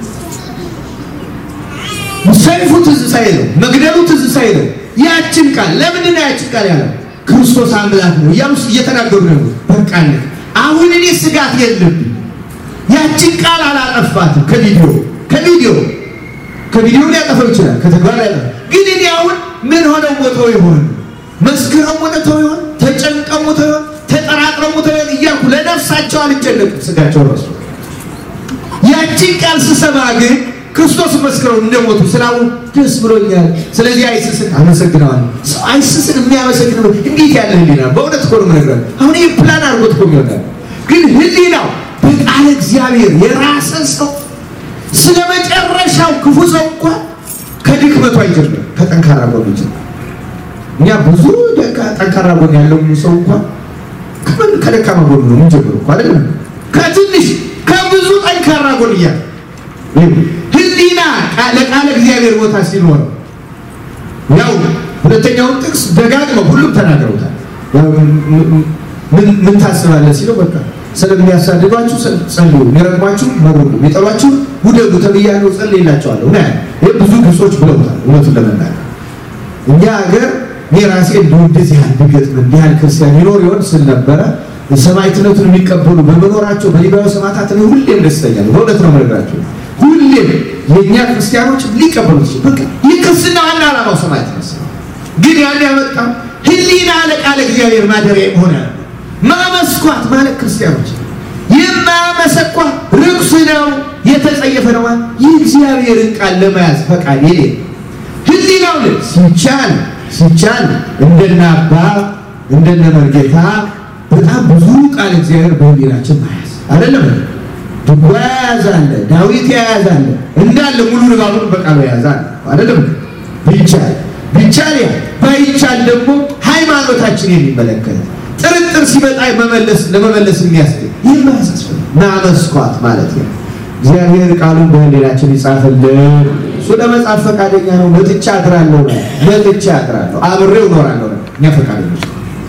S1: ሰይፉ ትዝ ሳይለው መግደሉ ትዝ ሳይለው ያችን ቃል ለምንድን ነው ያችን ቃል ያለው? ክርስቶስ አምላክ ነው እያሉ እየተናገሩ ነው። በቃ አሁን እኔ ስጋት የለብኝ ያችን ቃል አላጠፋትም። ከቪዲዮ ከቪዲዮ ከቪዲዮ ሊያጠፋው ይችላል፣ ከተግባር ሊያጠፋ ግን እኔ አሁን ምን ሆነው ሞተው ይሆን መስክረው ሞተው ይሆን ተጨንቀው ሞተው ይሆን ተጠራጥረው ሞተው ይሆን እያልኩ ለነፍሳቸው አልጨነቅም። ስጋቸው ረሱ። ያችን ቃል ስሰማ ግን ክርስቶስ መስክረው እንደሞቱ ስላው ደስ ብሎኛል። ስለዚህ አይስስን አመሰግነዋለሁ። ሰው አይስስን የሚያመሰግነው እንዴት ያለ ህሊና! በእውነት እኮ ነው የምነግርህ። አሁን ይህ ፕላን አድርጎት እኮ ይሆናል፣ ግን ህሊናው በቃለ እግዚአብሔር የራሰ ሰው ስለ መጨረሻው ክፉ ሰው እንኳን ከድክመቱ አይጀምርም፣ ከጠንካራ ጎን ይጀምራል። እኛ ብዙ ጠንካራ ጎን ያለው ሰው እንኳን ከደካማ ጎን ነው የምንጀምረው እኮ አይደለም። ከትንሽ ከብዙ ጠንካራ ጎን እያለ ህሊና ለቃለ እግዚአብሔር ቦታ ሲኖር ያው ሁለተኛውን ጥቅስ ደጋግመው ሁሉም ተናግረውታል። ምን ታስባለህ ሲለው በቃ ስለሚያሳድዷችሁ ጸልዩ፣ የሚረግሟችሁ መርቁ፣ የሚጠሏችሁ ውደዱ ተብያለሁ፣ ጸልይላቸዋለሁ። ና ይህ ብዙ ግብጾች ብለውታል። እውነቱን ለመናገር እኛ ሀገር እኔ ራሴ እንደው እንደዚህ ያህል ብገጥም እንዲህ ያህል ክርስቲያን ይኖር ይሆን ስል ነበረ። ሰማዕትነቱን የሚቀበሉ በመኖራቸው በሊባዊ ሰማዕታት እኔ ሁሌም ደስተኛ ነው። በእውነት ነው የምነግራቸው። ሁሌም የእኛ ክርስቲያኖች ሊቀበሉ ይችላል። በቃ የክርስትና ዋና ዓላማው ሰማዕትነት ነው። ግን ያን ያመጣው ህሊና ለቃለ እግዚአብሔር ማደሪያ የሆነ ማመስኳት ማለት ክርስቲያኖች የማያመሰኳት ርኩስ ነው፣ የተጸየፈ ነው። የእግዚአብሔርን ቃል ለመያዝ ፈቃድ የሌ ህሊናው ሲቻል ሲቻል እንደነ አባ እንደነ መርጌታ በጣም ብዙ ቃል እግዚአብሔር በህሊናችን መያዝ አይደለም። ድጓ የያዛለ ዳዊት የያዛለ እንዳለ ሙሉ ንባቡን በቃሉ የያዛል አይደለም። ቢቻል ቢቻል ያ ባይቻል ደግሞ ሃይማኖታችን የሚመለከት ጥርጥር ሲመጣ መመለስ ለመመለስ የሚያስችል ይህ ማያሳስፈል ማመስኳት ማለት ነው። እግዚአብሔር ቃሉን በህሊናችን ይጻፍልን። እሱ ለመጻፍ ፈቃደኛ ነው። መጥቻ አድራለሁ ነው መጥቻ አድራለሁ፣ አብሬው እኖራለሁ ነው። እኛ ፈቃደኞች።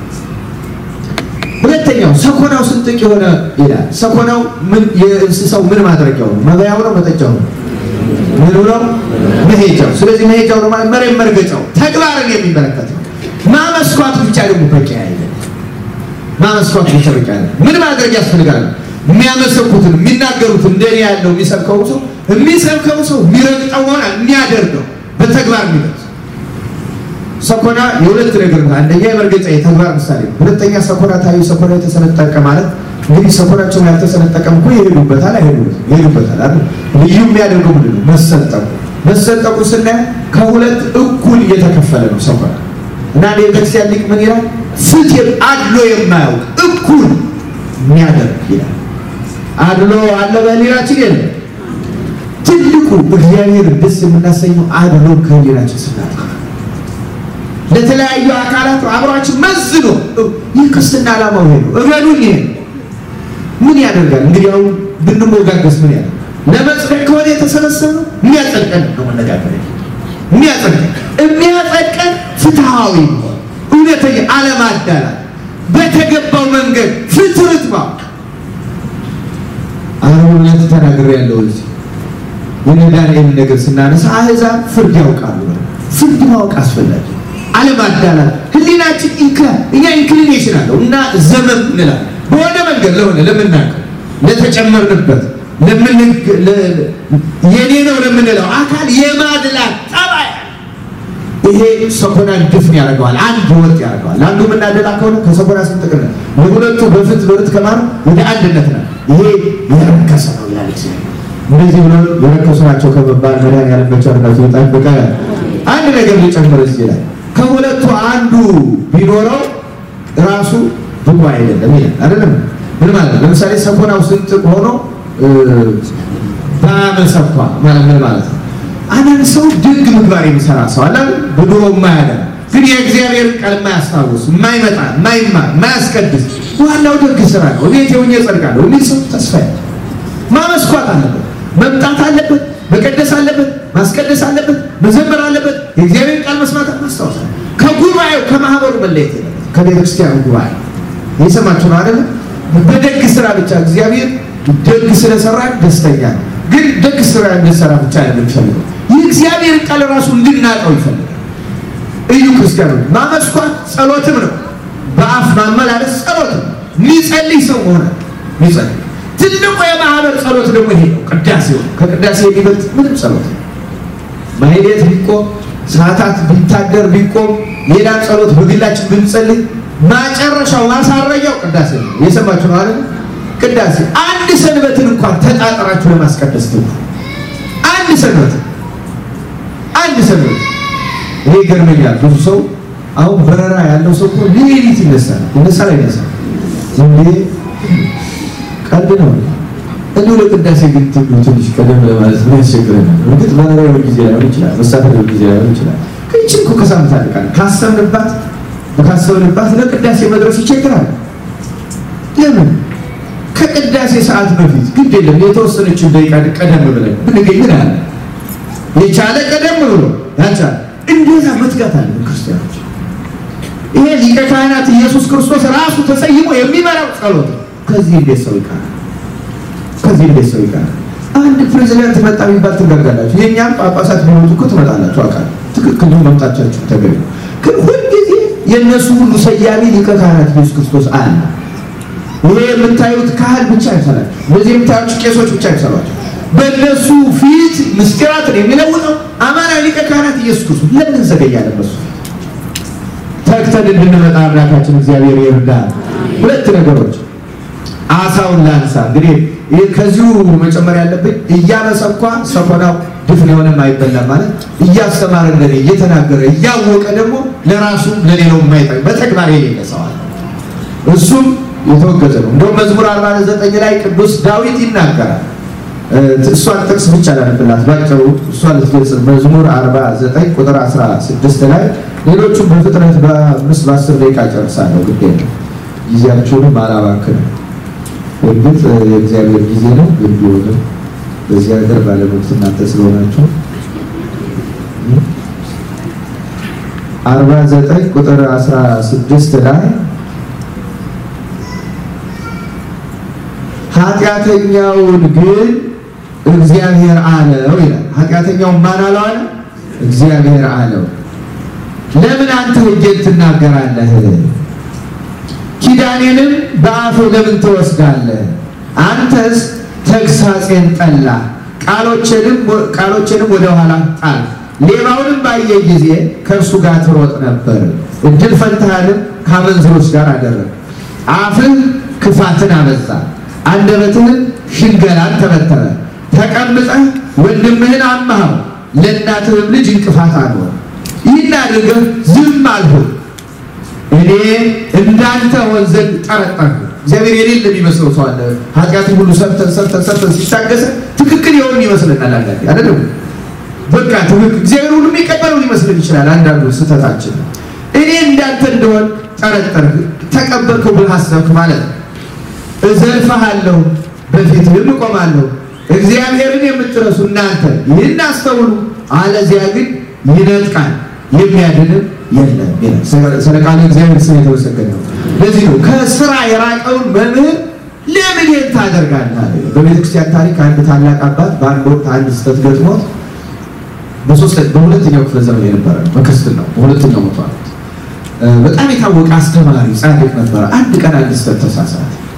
S1: ሁለተኛው ሰኮናው ስንጥቅ የሆነ ይላል። ሰኮናው ምን የእንስሳው ምን ማድረጊያው ነው? መበያው ነው? መጠጫው ነው? ምኑ ነው? መሄጃው። ስለዚህ መሄጃው ነው ማለት መሬት መርገጫው ተግባርን የሚመለከት ነው። ማመስኳት ብቻ ደግሞ በቂ አይደለም። ማመስኳት ብቻ በቂ አይደለም። ምን ማድረግ ያስፈልጋል? የሚያመሰኩትን የሚናገሩትን እንደኔ ያለው የሚሰብከው ሰው የሚሰብከው ሰው የሚረግጠው ሆነ የሚያደርገው በተግባር የሚገልጽ ሰኮና የሁለት ነገር ነው። አንደኛ የመርገጫ የተግባር ምሳሌ፣ ሁለተኛ ሰኮና ታዩ ሰኮና የተሰነጠቀ ማለት እንግዲህ ሰኮናቸውን ያልተሰነጠቀም እኮ ይሄዱበታል፣ አይሄዱበትም፣ ይሄዱበታል አይደል? ልዩ የሚያደርገው ምንድን ነው? መሰንጠቁ። መሰንጠቁ ስናየው ከሁለት እኩል እየተከፈለ ነው ሰኮና እና የቤተክርስቲያን ሊቅ ምን ይላል? ፍትህ አድሎ የማያውቅ እኩል የሚያደርግ ይላል። አድሎ አለ በህሊናችን የለም። ትልቁ እግዚአብሔር ደስ የምናሰኘው አድሎ ከህሊናችን ስናጣ ለተለያዩ አካላት አብሯችን መዝኖ ይህ ክርስትና ዓላማው ይሄ ነው። እመኑኝ ይሄ ምን ያደርጋል እንግዲህ አሁን ብንሞጋገስ ምን ያደርጋል? ለመጽደቅ ከሆነ የተሰበሰበው የሚያጸድቀን ነው መነጋገር የሚያጸድቀን የሚያጸድቀን ፍትሃዊ እውነተኛ አለማዳላት በተገባው መንገድ ፍትርት ማወቅ አሁን ተናግሬ ያለው እዚህ የነ ዳንኤል ነገር ስናነሳ አህዛብ ፍርድ ያውቃሉ። ፍርድ ማወቅ አስፈላጊ አለማዳላት ህሊናችን ኢንክላ እኛ ኢንክሊኔሽን አለው እና ዘመን እንላለን በሆነ መንገድ ለሆነ ለምናውቀው ለተጨመርንበት የኔ ነው ለምንለው አካል የማድላት ጠባይ ይሄ ሰኮናን ድፍን ያደርገዋል። አንድ ወጥ ያደርገዋል። አንዱ የምናደላ ከሆነ ከሰኮና ስንጥቅነ የሁለቱ በፍት በርት ከማር ወደ አንድነት ነው። ይሄ የረከሰ ነው ይላል እግዚአብሔር። እንደዚህ ብሎ የረከሱ ናቸው ከመባል መድኃኒዓለም በቸርነቱ ይጠብቀ። አንድ ነገር ሊጨምር እዚህ ላይ ከሁለቱ አንዱ ቢኖረው ራሱ ብቁ አይደለም ይላል። አይደለም ምን ማለት ነው? ለምሳሌ ሰኮናው ስንጥቅ ሆኖ በመሰኳ ማለት ምን ማለት ነው? አንዳንድ ሰው ድግ ምግባር የሚሰራ ሰው አለ ብድሮ የማያደርግ ግን የእግዚአብሔርን ቃል የማያስታውስ የማይመጣ የማይማር የማያስቀድስ ዋናው ደግ ስራ ነው። እቤት የሆኜ እጸድቃለሁ። እንዲህ ሰው ተስፋ ያለ ማመስኳት አለበት፣ መምጣት አለበት፣ መቀደስ አለበት፣ ማስቀደስ አለበት፣ መዘመር አለበት፣ የእግዚአብሔርን ቃል መስማት ማስታወስ አለ። ከጉባኤው ከማህበሩ መለየት የለበት። ከቤተክርስቲያኑ ጉባኤ የሰማችሁ ነው አይደለም? በደግ ስራ ብቻ እግዚአብሔር ደግ ስለሰራ ደስተኛ ነው። ግን ደግ ስራ እንድንሰራ ብቻ አይደለም የሚፈልገው የእግዚአብሔርን ቃል ራሱ እንድናውቀው ይፈልጋል። እዩ ክርስቲያኖች፣ ማመስኳት ጸሎትም ነው። በአፍ ማመላለስ ጸሎት ነው። የሚጸልይ ሰው ሆነ የሚጸልይ ትልቁ የማህበር ጸሎት ደግሞ ይሄ ነው። ቅዳሴው ከቅዳሴ የሚበልጥ ምንም ጸሎት ነው። ማህሌት ቢቆም ሰዓታት ቢታደር ቢቆም ሌላ ጸሎት በግላችን ብንጸልይ ማጨረሻው ማሳረጊያው ቅዳሴ ነው። የሰማችሁ ነው አይደል? ቅዳሴ አንድ ሰንበትን እንኳን ተጣጥራችሁ ለማስቀደስ ትሉ አንድ ሰንበት አንድ ሰንበት እኔ ይገርመኛል። ብዙ ሰው አሁን በረራ ያለው ሰው እኮ ሌሊት ይነሳል ይነሳል አይነሳል እንዴ ቀልድ ነው። እንዲሁ ለቅዳሴ ግን ትሉ ትንሽ ቀደም ለማለት ምን ያስቸግረናል? እርግጥ በረራዊ ጊዜ ላይሆን ይችላል፣ መሳፈሪያዊ ጊዜ ላይሆን ይችላል። ግን ይህችን እኮ ከሳምንት አንድ ቀን ካሰብንባት ካሰብንባት ለቅዳሴ መድረስ ይቸግራል። ለምን ከቅዳሴ ሰዓት በፊት ግድ የለም የተወሰነችን ደቂቃ ቀደም ብለን ብንገኝ ምን አለ የቻለ ቀደም ብሎ ያልቻለ እንደዛ መትጋት አለ ክርስቲያኖች። ይሄ ሊቀ ካህናት ኢየሱስ ክርስቶስ ራሱ ተሰይሞ የሚመራው ጸሎት ነው። ከዚህ እንዴት ሰው ይቃራል? ከዚህ እንዴት ሰው ይቃራል? አንድ ፕሬዚዳንት መጣ የሚባል ትጋጋላችሁ። የእኛም ጳጳሳት ቢመጡ እኮ ትመጣላችሁ። አውቃለሁ። ትክክል ነው፣ መምጣታችሁ ተገቢ ነው። ግን ሁልጊዜ የእነሱ ሁሉ ሰያሚ ሊቀ ካህናት ኢየሱስ ክርስቶስ አለ። ይሄ የምታዩት ካህል ብቻ አይሰራቸው፣ እነዚህ የምታዩት ቄሶች ብቻ አይሰሯቸው። በእነሱ ፊት ምስጢራትን የሚለውጠው አማናዊ ሊቀ ካህናት ኢየሱስ ክርስቶስ። ለምን እንዘገያለን? በሱ ተግተን እንድንመጣ አምላካችን እግዚአብሔር ይርዳል። ሁለት ነገሮች አሳውን ላንሳ። እንግዲህ ይህ ከዚሁ መጨመር ያለብኝ እያመሰኳ ሰኮናው ድፍን የሆነ አይበላም ማለት እያስተማረ ለኔ እየተናገረ እያወቀ ደግሞ ለራሱ ለሌላው የማይጠቅም በተግባር የሌለ ሰው አለ። እሱም የተወገዘ ነው። እንደውም መዝሙር 49 ላይ ቅዱስ ዳዊት ይናገራል። እሷን ጥቅስ ብቻ ላነብላት ባጭሩ፣ እሷ ልትገልጽ መዝሙር 49 ቁጥር 16 ላይ ሌሎቹም በፍጥነት በአምስት በአስር ደቂቃ ጨርሳለሁ። ግዴ ነው ጊዜያችሁንም አላባክንም። እርግጥ የእግዚአብሔር ጊዜ ነው፣ ግን ቢሆንም በዚህ ሀገር ባለመብት እናንተ ስለሆናችሁ አርባ ዘጠኝ ቁጥር አስራ ስድስት ላይ ኃጢአተኛውን ግን እግዚአብሔር አለው ይላል። ኃጢአተኛውን ማን አለው አለ? እግዚአብሔር አለው። ለምን አንተ ሕጌን ትናገራለህ? ኪዳኔንም በአፍህ ለምን ትወስዳለህ? አንተስ ተግሳጼን ጠላ፣ ቃሎቼንም ወደ ኋላ ጣል። ሌባውንም ባየ ጊዜ ከእርሱ ጋር ትሮጥ ነበር፣ እድል ፈንታህንም ከአመንዝሮች ጋር አደረግ። አፍህ ክፋትን አበዛ፣ አንደበትህን ሽንገላን ተበተረ። ተቀምጠህ ወንድምህን አማኸው፣ ለእናትህም ልጅ እንቅፋት አልሆን። ይህን አድርገህ ዝም አልሁን። እኔ እንዳንተ ሆን ዘንድ ጠረጠርኩ። እግዚአብሔር የሌለ የሚመስለው ሰው አለ። ኃጢአትን ሁሉ ሰርተን ሰርተን ሰርተን ሲታገሰ ትክክል የሆን ይመስለናል። አንዳንዴ አይደለም በቃ ትክክል እግዚአብሔር ሁሉ የሚቀበለው ሊመስልን ይችላል። አንዳንዱ ስህተታችን እኔ እንዳንተ እንደሆን ጠረጠርክ፣ ተቀበልከው ብለህ አሰብክ ማለት ነው። እዘልፍሃለሁ፣ በፊትህም እቆማለሁ። እግዚአብሔርን የምትረሱ እናንተ ይህን አስተውሉ፣ አለዚያ ግን ይነጥቃል የሚያድንም የለም ይላል። ስለ ቃሉ እግዚአብሔር ስም የተመሰገነ ነው። ለዚህ ነው ከስራ የራቀውን መምህር ለምን ይህን ታደርጋለህ? በቤተክርስቲያን ታሪክ አንድ ታላቅ አባት በአንድ ወቅት አንድ ስህተት ገጥሞት በሁለተኛው ክፍለ ዘመን የነበረ ነው። በክርስትናው በሁለተኛው መቶ ዓመት በጣም የታወቀ አስተማሪ ጻድቅ ነበረ። አንድ ቀን አንድ ስህተት ተሳሳተ።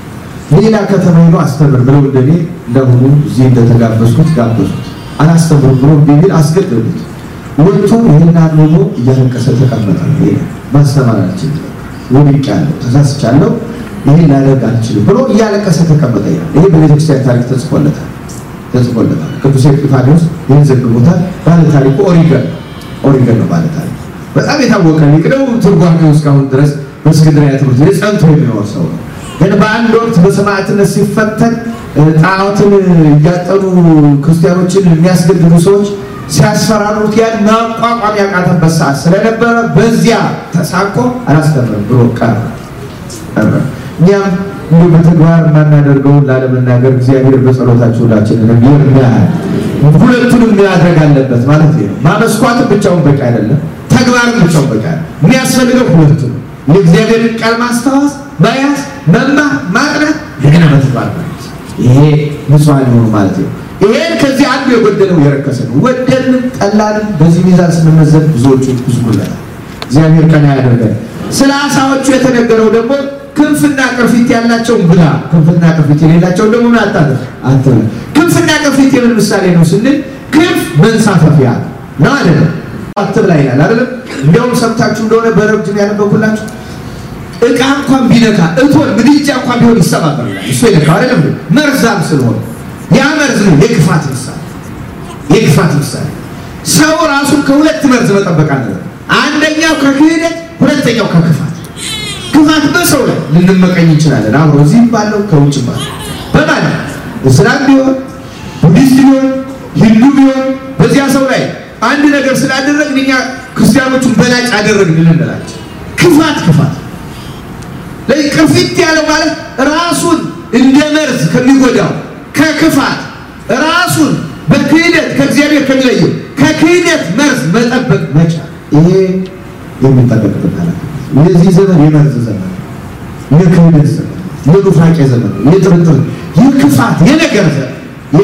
S1: ሌላ ከተማ ሄዶ አስተምር ብለው እንደኔ እንደሁኑ እዚህ እንደተጋበዝኩት ጋበዙት። አላስተምር ብሎ ቢል አስገደሉት። ወጥቶ ይህን አንብቦ እያለቀሰ ተቀመጠ። ማስተማር አልችልም፣ ወድቄያለሁ፣ ተሳስቻለሁ፣ ይህን ላደርግ አልችልም ብሎ እያለቀሰ ተቀመጠ ይላል። ይሄ በቤተክርስቲያን ታሪክ ተጽፎለታል ተጽፎለታል። ቅዱስ ኤጲፋንዮስ ይህን ዘግቦታል። ባለ ታሪኩ ኦሪገን ኦሪገን ነው ባለ ታሪኩ። በጣም የታወቀ ሊቅ ነው። ትርጓሜው እስካሁን ድረስ በእስክንድርያ ትምህርት ቤት ጸንቶ የሚኖር ሰው ነው። ግን በአንድ ወቅት በሰማዕትነት ሲፈተን ጣዖትን እያጠኑ ክርስቲያኖችን የሚያስገድሉ ሰዎች ሲያስፈራሩት ያን ማቋቋም ያቃተበት ሰዓት ስለነበረ በዚያ ተሳቆ አላስተምርም ብሎ ቀረ ቀረ። እኛም እንዲሁ በተግባር የማናደርገውን ላለመናገር እግዚአብሔር በጸሎታችሁ ሁላችንንም ይርዳል። ሁለቱንም ማድረግ አለበት ማለት ነው። ማመስኳትን ብቻውን በቂ አይደለም፣ ተግባርን ብቻውን በቂ አይደለም። የሚያስፈልገው ሁለቱ ነው። የእግዚአብሔርን ቃል ማስታወስ፣ መያዝ፣ መማር፣ ማጥናት፣ እንደገና በተግባር ማለት ይሄ ንጹሐን የሆኑ ማለት ነው። ይሄን ከዚህ አንዱ የጎደለው የረከሰ ነው። ወደድንም ጠላንም በዚህ ሚዛን ስንመዘን ብዙዎቹ ብዙ ጉለታል። እግዚአብሔር ቀና ያደርጋል። ስለ አሳዎቹ የተነገረው ደግሞ ክንፍና ቅርፊት ያላቸውን ብላ፣ ክንፍና ቅርፊት የሌላቸውን ደግሞ ምን አታድርግ አትበል። ክንፍና ቅርፊት የምን ምሳሌ ነው ስንል ክንፍ መንሳፈፊያ ነው አይደለም? አትብላ ይላል አይደለም? እንዲያውም ሰምታችሁ እንደሆነ በረብድም ያነበብኩላችሁ እቃ እንኳን ቢነካ እቶን ምድጃ እንኳን ቢሆን ይሰባበር ይላል። እሱ የነካው አይደለም መርዛም ስለሆነ ያ መርዝ ነው የክፋት ምሳሌ፣ የክፋት ምሳሌ። ሰው ራሱን ከሁለት መርዝ መጠበቅ አለበት። አንደኛው ከክህደት፣ ሁለተኛው ከክፋት። ክፋት በሰው ላይ ልንመቀኝ እንችላለን። አብሮ እዚህም ባለው ከውጭ ባለው በማለት እስላም ቢሆን ቡዲስት ቢሆን ሂንዱ ቢሆን በዚያ ሰው ላይ አንድ ነገር ስላደረግን እኛ ክርስቲያኖቹን በላጭ አደረግን ልንላቸው ክፋት ክፋት ለዚህ ቅርፊት ያለው ማለት ራሱን እንደ መርዝ ከሚጎዳው ከክፋት ራሱን በክህደት ከእግዚአብሔር ከሚለየው ከክህደት መርዝ መጠበቅ መቻል ይሄ የሚጠበቅበት ኃላፊነት። የዚህ ዘመን የመርዝ ዘመን፣ የክህደት ዘመን፣ የኑፋቄ ዘመን፣ የጥርጥር፣ የክፋት፣ የነገር ዘመን፣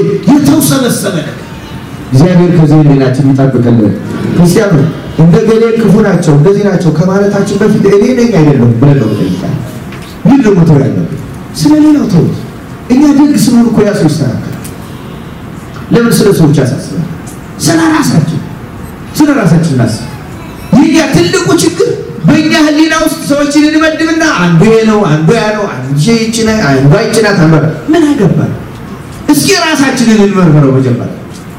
S1: የተውሰበሰበ ነገር እግዚአብሔር ከዚህ ሌላችን ይጠብቅልን። ክርስቲያኑ እንደ ገሌ ክፉ ናቸው እንደዚህ ናቸው ከማለታችን በፊት እኔ ነኝ አይደለም ብለን ነው ጠይቃል። ምን ደግሞ ተው ያለብን ስለ ሌላው ተውት። እኛ ደግ ስንሆን እኮ ያ ሰው ይስተካከል። ለምን ስለ ሰዎች ያሳስባል? ስለ ራሳችን ስለ ራሳችን እናስብ። የኛ ትልቁ ችግር በእኛ ሕሊና ውስጥ ሰዎችን እንመድብና አንዱ ይሄ ነው፣ አንዱ ያ ነው፣ አንዱ ይችና አንዱ አይችናት አንዱ ምን አገባል? እስኪ ራሳችንን እንመርምረው መጀመሪያ።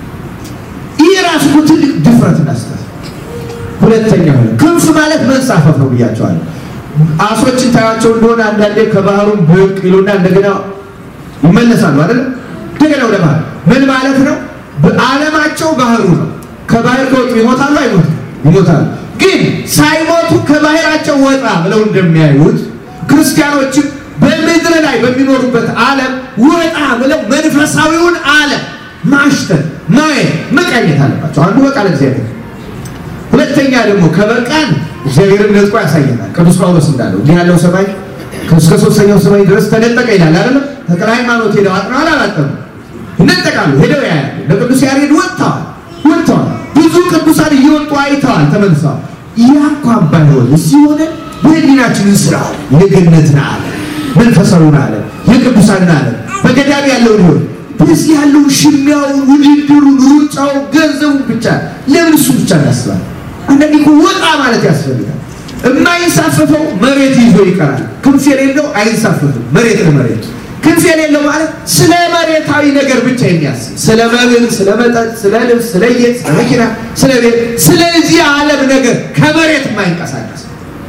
S1: ይህ ራሱ እኮ ትልቅ ድፍረት እናስታል። ሁለተኛ ሆነ ክንፍ ማለት መንሳፈፍ ነው ብያቸዋለሁ። አሶችን ታያቸው እንደሆነ አንዳንዴ ከባህሩም ብቅ ይሉና እንደገና ይመለሳሉ አይደል? እንደገና ወደ ባህር ምን ማለት ነው? በዓለማቸው ባህሩ ነው። ከባህር ከወጡ ይሞታሉ አይሞቱ? ይሞታሉ። ግን ሳይሞቱ ከባህራቸው ወጣ ብለው እንደሚያዩት ክርስቲያኖችም በምድር ላይ በሚኖሩበት ዓለም ወጣ ብለው መንፈሳዊውን ዓለም ማሽተት፣ ማየት፣ መቃኘት አለባቸው። አንዱ በቃል እግዚአብሔር ሁለተኛ ደግሞ ከበቃን እግዚአብሔርን ነጥቆ ያሳየናል። ቅዱስ ጳውሎስ እንዳለው እንዲህ ያለው ሰማይ እስከ ሶስተኛው ሰማይ ድረስ ተነጠቀ ይላል አይደለም? ተክለ ሃይማኖት ሄደው አጥነዋል አላጠኑ? ይነጠቃሉ። ሄደው ያያሉ። ለቅዱስ ያሬድ ወጥተዋል ወጥተዋል። ብዙ ቅዱሳን እየወጡ አይተዋል፣ ተመልሰዋል። ያ እንኳን ባይሆን እዚህ ሆነ በህሊናችን እንስራ የገነትን አለ መንፈሳዊውን አለ የቅዱሳንን አለ በገዳም ያለውን ይሆን በዚህ ያለውን ሽሚያውን፣ ውድድሩን፣ ሩጫው፣ ገንዘቡን ብቻ ለምን እሱ ብቻ እናስባለን? አንዳንዴ እኮ ወጣ ማለት ያስፈልጋል። የማይንሳፈፈው መሬት ይዞ ይቀራል። ክንፍ የሌለው አይንሳፈፍም። መሬት ለመሬት ክንፍ የሌለው ማለት ስለ መሬታዊ ነገር ብቻ የሚያስብ ስለ መብል፣ ስለ መጠጥ፣ ስለ ልብስ፣ ስለ ጌጥ፣ ስለ መኪና፣ ስለ ቤት፣ ስለዚህ ዓለም ነገር ከመሬት የማይንቀሳቀስ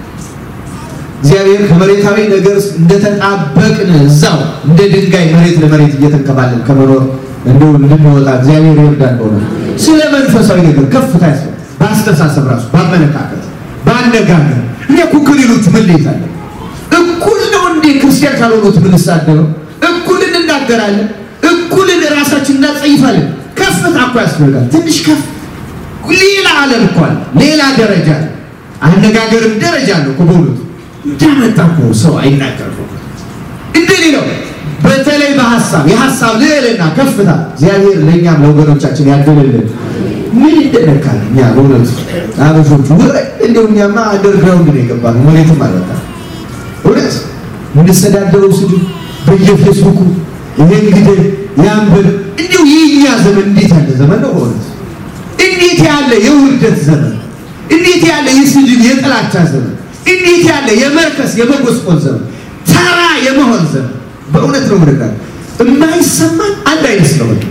S1: እግዚአብሔር ከመሬታዊ ነገር እንደተጣበቅን እዛው እንደ ድንጋይ መሬት ለመሬት እየተንከባለን ከመኖር እንደው እንድንወጣ እግዚአብሔር ይርዳን። በሆነ ስለ መንፈሳዊ ነገር ከፍታ ያስ በአስተሳሰብ ራሱ በአመለካከት በአነጋገር እኛ እኮ ከሌሎቹ መለየት አለ። እኩል ነው እንዴ ክርስቲያን ካልሆኑት የምንሳደበው? እኩል እንናገራለን፣ እኩል ራሳችን እናጸይፋለን። ከፍታ እኮ ያስፈልጋል። ትንሽ ከፍ ሌላ ዓለም እኮ አለ፣ ሌላ ደረጃ አለ። አነጋገርም ደረጃ አለ እኮ በእውነቱ እንዳመጣ እኮ ሰው አይናገር እንደዚህ ነው። በተለይ በሀሳብ የሀሳብ ልዕልና ከፍታ እግዚአብሔር ለእኛም ለወገኖቻችን ያድልልን። ምን ይደነቃል? እኛ በእውነቱ አበሾቹ ወረ እንደው እኛማ አንደርግራውንድ ነው የገባነው፣ መሬትም አልበቃ እውነት የምንሰዳደረው ስድብ በየፌስቡኩ ይሄን ግደል ያንብር። እንዲሁ የእኛ ዘመን እንዴት ያለ ዘመን ነው! በእውነት እንዴት ያለ የውርደት ዘመን፣ እንዴት ያለ የስድብ የጥላቻ ዘመን፣ እንዴት ያለ የመርከስ የመጎስቆል ዘመን፣ ተራ የመሆን ዘመን። በእውነት ነው ምርቃ የማይሰማን አንድ አይነት ስለሆነ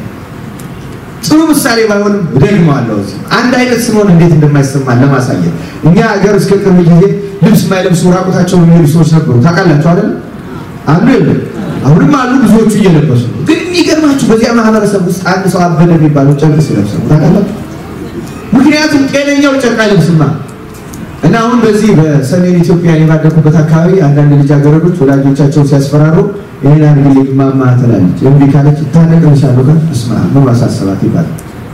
S1: ጥሩ ምሳሌ ባይሆንም ደግመዋለሁ። እዚህ አንድ አይነት ስለሆነ እንዴት እንደማይሰማን ለማሳየት እኛ ሀገር እስከ ቅርብ ጊዜ ልብስ የማይለብሱ ራቁታቸውን የሚሄዱ ሰዎች ነበሩ። ታውቃላችሁ አይደል? አሉ የለም? አሁንም አሉ። ብዙዎቹ እየለበሱ ነው። ግን የሚገርማችሁ በዚያ ማህበረሰብ ውስጥ አንድ ሰው አበደ የሚባለው ጨርቅ ሲለብስ ነው። ታውቃላችሁ? ምክንያቱም ጤነኛው ጨርቅ አይለብስማ። እና አሁን በዚህ በሰሜን ኢትዮጵያ የባደኩበት አካባቢ አንዳንድ ልጃገረዶች ወላጆቻቸው ሲያስፈራሩ ይህን አድርግልኝ ማማ ትላለች። እምቢ ካለች ታነቅልሻለሁ ካል እስማ ምን ማሳሰባት ይባላል።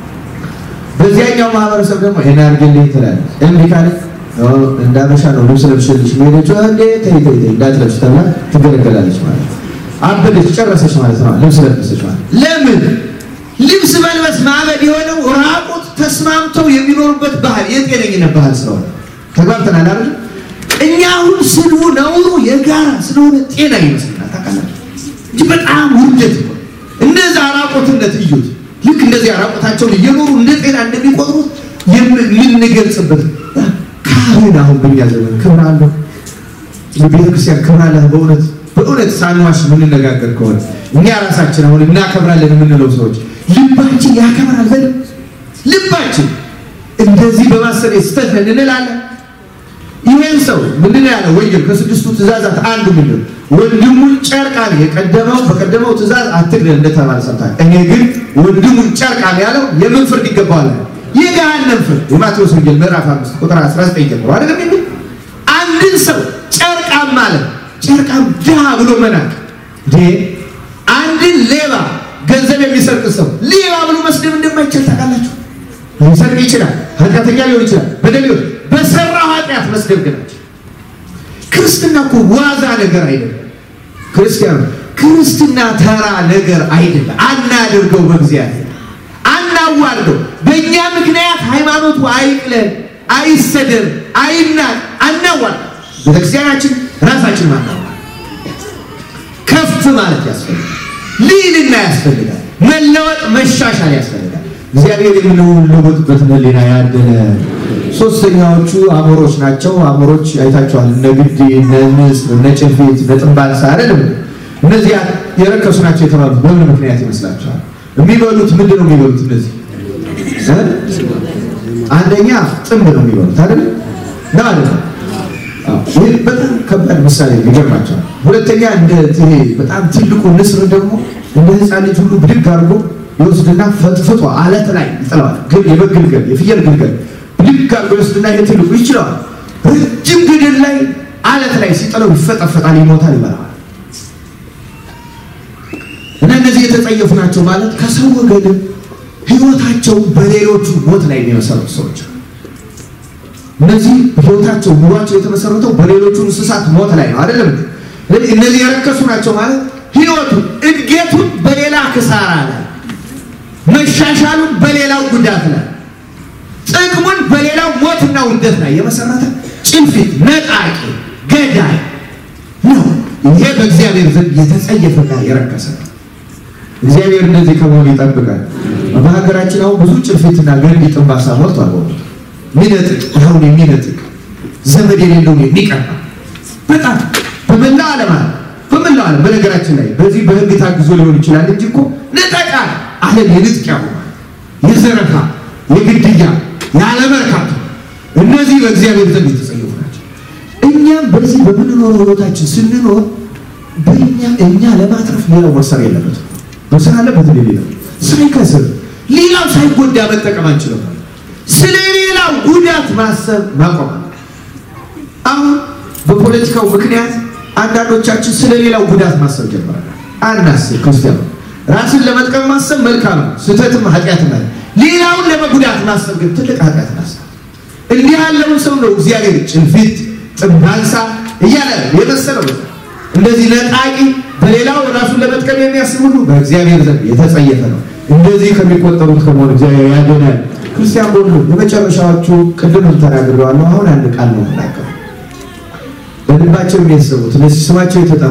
S1: በዚያኛው ማህበረሰብ ደግሞ ይህን አድርግልኝ ትላለች። እምቢ ካለች እንዳበሻ ነው ልብስ ለብሽልሽ ሄደች እንዴ ተይ ተይ ተይ እንዳትለብሽ ተብላ ትገለገላለች ማለት ነው። አበደች ጨረሰች ማለት ነው። ልብስ ለብሰች ማለት ለምን ልብስ መልበስ ማበድ የሆነው ራቁት ተስማምተው የሚኖሩበት ባህል የጤነኝነት ባህል ስለሆነ ተግባብተናል አይደል? እኛ አሁን ስድቡ ነውሩ የጋራ ስለሆነ ጤና ይመስልናል። ታውቃላችሁ እንጂ በጣም ውርደት ነው። እንደዛ ራቆትነት እዩት። ልክ እንደዚህ ራቆታቸውን እየኖሩ እንደ ጤና እንደሚቆጥሩት የምንገልጽበት ካህን አሁን በእኛ ዘመን ክብር አለው። ቤተክርስቲያን ክብር አለ። በእውነት በእውነት ሳንዋሽ የምንነጋገር ከሆነ እኛ ራሳችን አሁን እናከብራለን የምንለው ሰዎች ልባችን ያከብራል። ዘ ልባችን እንደዚህ በማሰብ ስህተት ነን እንላለን። ይሄን ሰው ምንድን ያለው ወንጌል ከስድስቱ ትእዛዛት አንዱ ምንድን ወንድሙን ጨርቃል የቀደመው በቀደመው ትእዛዝ አትግደል እንደተባለ ሰምታል። እኔ ግን ወንድሙን ጨርቃል ያለው የምን ፍርድ ይገባዋል? የገሃነም ፍርድ። የማቴዎስ ወንጌል ምዕራፍ 5 ቁጥር 19 ጀምሮ አይደለም የሚል አንድን ሰው ጨርቃም ማለት ጨርቃም ድሃ ብሎ መናቅ እንዴ! አንድን ሌባ ገንዘብ የሚሰርቅ ሰው ሌባ ብሎ መስደብ እንደማይቻል ታውቃላችሁ። ሊሰርቅ ይችላል፣ ኃጢአተኛ ሊሆን ይችላል፣ በደል ሊሆን በሰራው ኃጢአት መስደብ ግን ክርስትና እኮ ዋዛ ነገር አይደለም። ክርስቲያኑ ክርስትና ተራ ነገር አይደለም። አናድርገው፣ በእግዚአብሔር አናዋርደው። በእኛ ምክንያት ሃይማኖቱ አይቅለን፣ አይሰደብ፣ አይናቅ፣ አናዋርድ። ቤተክርስቲያናችን ራሳችን ማናዋር ከፍ ማለት ያስፈልጋል። ልዕልና ያስፈልጋል። መለወጥ መሻሻል ያስፈልጋል። እግዚአብሔር የምንለወጥበትን ሕሊና ያደለ ሶስተኛዎቹ አሞሮች ናቸው። አሞሮች አይታቸዋል። እነ ግዲ፣ እነ ንስር፣ እነ ጭልፊት፣ እነ ጥንባልሳ አይደለም። እነዚያ የረከሱ ናቸው የተባሉት በምን ምክንያት ይመስላችኋል? የሚበሉት ምንድን ነው የሚበሉት? እነዚህ አንደኛ ጥንብ ነው የሚበሉት አይደል? ነው አይደል? ይህ በጣም ከባድ ምሳሌ ይገርማቸዋል። ሁለተኛ እንደ ይሄ በጣም ትልቁ ንስር ደግሞ እንደ ሕፃን ልጅ ሁሉ ብድግ አድርጎ ይወስድና ፈጥፍጦ አለት ላይ ይጥለዋል። ግን የበግ ግልገል የፍየል ግልገል ልክ አድርጎ ይወስድና ይሄ ትልቁ ይችለዋል። ረጅም ገደል ላይ አለት ላይ ሲጥለው ይፈጠፈጣል፣ ይሞታል፣ ይበላዋል። እና እነዚህ የተጸየፉ ናቸው ማለት ከሰው ወገንም ህይወታቸው በሌሎቹ ሞት ላይ የሚመሰረቱ ሰዎች እነዚህ ህይወታቸው ኑሯቸው የተመሰረተው በሌሎቹ እንስሳት ሞት ላይ ነው አይደለም። እነዚህ የረከሱ ናቸው ማለት ህይወቱን እድገቱን በሌላ ክሳራ ላይ መሻሻሉን በሌላው ጉዳት ላይ ጥቅሙን በሌላው ሞትና ውርደት ላይ የመሰረተ ጭንፊት፣ ነጣቂ፣ ገዳይ ነው። ይሄ በእግዚአብሔር ዘንድ የተጸየፈና የረከሰ ነው። እግዚአብሔር እንደዚህ ከመሆኑ ይጠብቃል። በሀገራችን አሁን ብዙ ጭንፊትና ገንዲ ጥንባሳ ሞልቷል። ሚነጥቅ አሁን የሚነጥቅ ዘመድ የሌለውን የሚቀማ በጣም በመላው ዓለም አለ በመላው ዓለም በነገራችን ላይ በዚህ በህግ ታግዞ ሊሆን ይችላል እንጂ እኮ ነጠቃ ዓለም የንጥቂያ ሆኗል። የዘረፋ የግድያ ያለመርካት እነዚህ በእግዚአብሔር ዘንድ የተጸየፉ ናቸው። እኛም በዚህ በምንኖረው ህይወታችን ስንኖር በእኛ እኛ ለማትረፍ ሌላው መሰር የለበትም። መሰር አለበት ሌላው ሳይከስር ሌላው ሳይጎዳ መጠቀም አንችልም። ስለ ሌላው ጉዳት ማሰብ ማቆም አሁን በፖለቲካው ምክንያት አንዳንዶቻችን ስለ ሌላው ጉዳት ማሰብ ጀምረናል። አናስብ። ክርስቲያኑ ራስን ለመጥቀም ማሰብ መልካም ነው፣ ስህተትም ኃጢአትም አለ። ሌላውን ለመጉዳት ማሰብ ግን ትልቅ ኃጢአት ናስብ። እንዲህ ያለውን ሰው ነው እግዚአብሔር ጭንፊት፣ ጥንባንሳ እያለ የመሰለው እንደዚህ ነጣቂ፣ በሌላው ራሱን ለመጥቀም የሚያስብ ሁሉ በእግዚአብሔር ዘንድ የተጸየፈ ነው። እንደዚህ ከሚቆጠሩት ከመሆን እግዚአብሔር ያድነን። ክርስቲያን በሁሉ የመጨረሻዎቹ ቅድም ተናግረዋለሁ። አሁን አንድ ቃል ነው ተናገሩ በልባቸው የሚያስቡት እነዚህ ስማቸው የተጠራው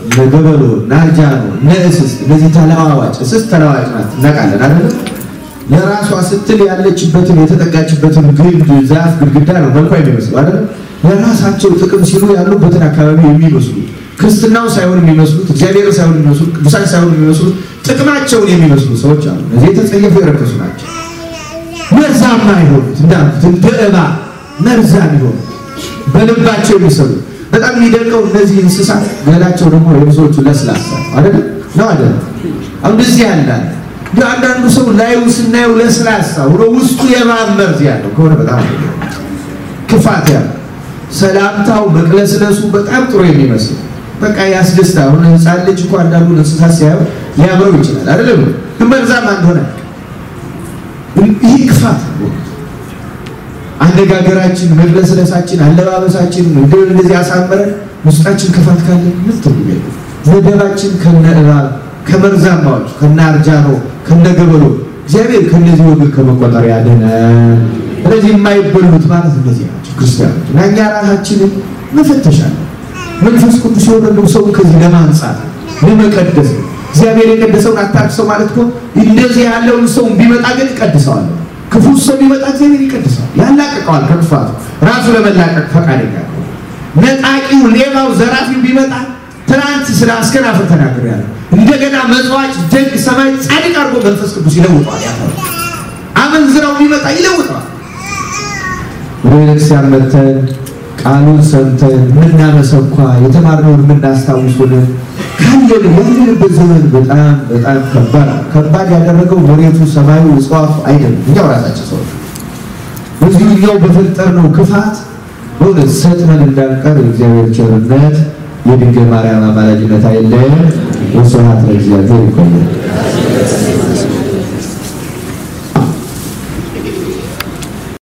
S1: እነ ገበሎ፣ እነ አርጃኖ፣ እነ እስስት እነዚህ ተለዋዋጭ እስስት ተለዋዋጭ ናት እናውቃለን አይደለም ለራሷ ስትል ያለችበትን የተጠጋችበትን ግንድ ዛፍ ግድግዳ ነው መልኳ የሚመስሉ አይደለም ለራሳቸው ጥቅም ሲሉ ያሉበትን አካባቢ የሚመስሉ ክርስትናው ሳይሆን የሚመስሉት እግዚአብሔር ሳይሆን የሚመስሉት ቅዱሳን ሳይሆን የሚመስሉት ጥቅማቸውን የሚመስሉ ሰዎች አሉ። እነዚህ የተጸየፉ የረከሱ ናቸው። መርዛማ የሆኑት እንዳልኩት እንደ እባብ መርዛም የሆኑት በልባቸው የሚሰሩ በጣም የሚደንቀው እነዚህ እንስሳት ገላቸው ደግሞ የብዙዎቹ ለስላሳ አይደለም ነው አይደለም። አሁን እንደዚህ ያለ አንዳንዱ ሰው ላዩ ስናየው ለስላሳ ሆኖ ውስጡ የእባብ መርዝ ያለው ከሆነ በጣም ክፋት ያለው ሰላምታው መቅለስለሱ በጣም ጥሩ የሚመስል በቃ ያስደስታ። አሁን ህፃን ልጅ እኮ አንዳንዱን እንስሳት ሲያየው ሊያምረው ይችላል አይደለም፣ ግን መርዛማ እንደሆነ ይህ ክፋት ነው። አነጋገራችን፣ መቅለስለሳችን፣ አለባበሳችን እንደዚህ አሳምረን ውስጣችን ክፋት ካለ ምን ትርጉም የለው። መደባችን ከነ እባብ ከመርዛማዎች ከነ አርጃኖ ከነ ገበሎ እግዚአብሔር ከነዚህ ወገን ከመቆጠር ያድነን። ስለዚህ የማይበሉት ማለት እነዚህ ናቸው ክርስቲያኖች እና እኛ ራሳችንን መፈተሽ አለ። መንፈስ ቅዱስ የወረደው ሰው ከዚህ ለማንጻት ለመቀደስ ነው። እግዚአብሔር የቀደሰውን አታድሰው ማለት እኮ እንደዚህ ያለውን ሰው ቢመጣ ግን ይቀድሰዋል። ክፉ ሰው ቢመጣ እግዚአብሔር ይቀድሰዋል፣ ያላቅቀዋል ከክፋቱ ራሱ ለመላቀቅ ፈቃደኛ ነው። ነጣቂው፣ ሌባው፣ ዘራፊው ቢመጣ ትናንት ስለ አስከናፍር ተናግሬያለሁ። እንደገና መጽዋጭ፣ ደግ፣ ሰማይ ጻድቅ አድርጎ መንፈስ ቅዱስ ይለውጠዋል። አመንዝራው ቢመጣ ይለውጠዋል። ወደ ቤተክርስቲያን መተን ቃሉን ሰምተን የምናመሰኳ የተማርነውን የምናስታውሱን ካለን ያለንበት ዘመን በጣም በጣም ከባድ ከባድ ያደረገው መሬቱ፣ ሰማዩ፣ እጽዋቱ አይደለም እኛው ራሳችን ሰዎች በዚሁ እኛው በፈጠርነው ክፋት በእውነት ሰጥመን እንዳንቀር የእግዚአብሔር ቸርነት የድንግል ማርያም አማላጅነት አይለየን። ወስብሐት ለእግዚአብሔር። ይቆያል።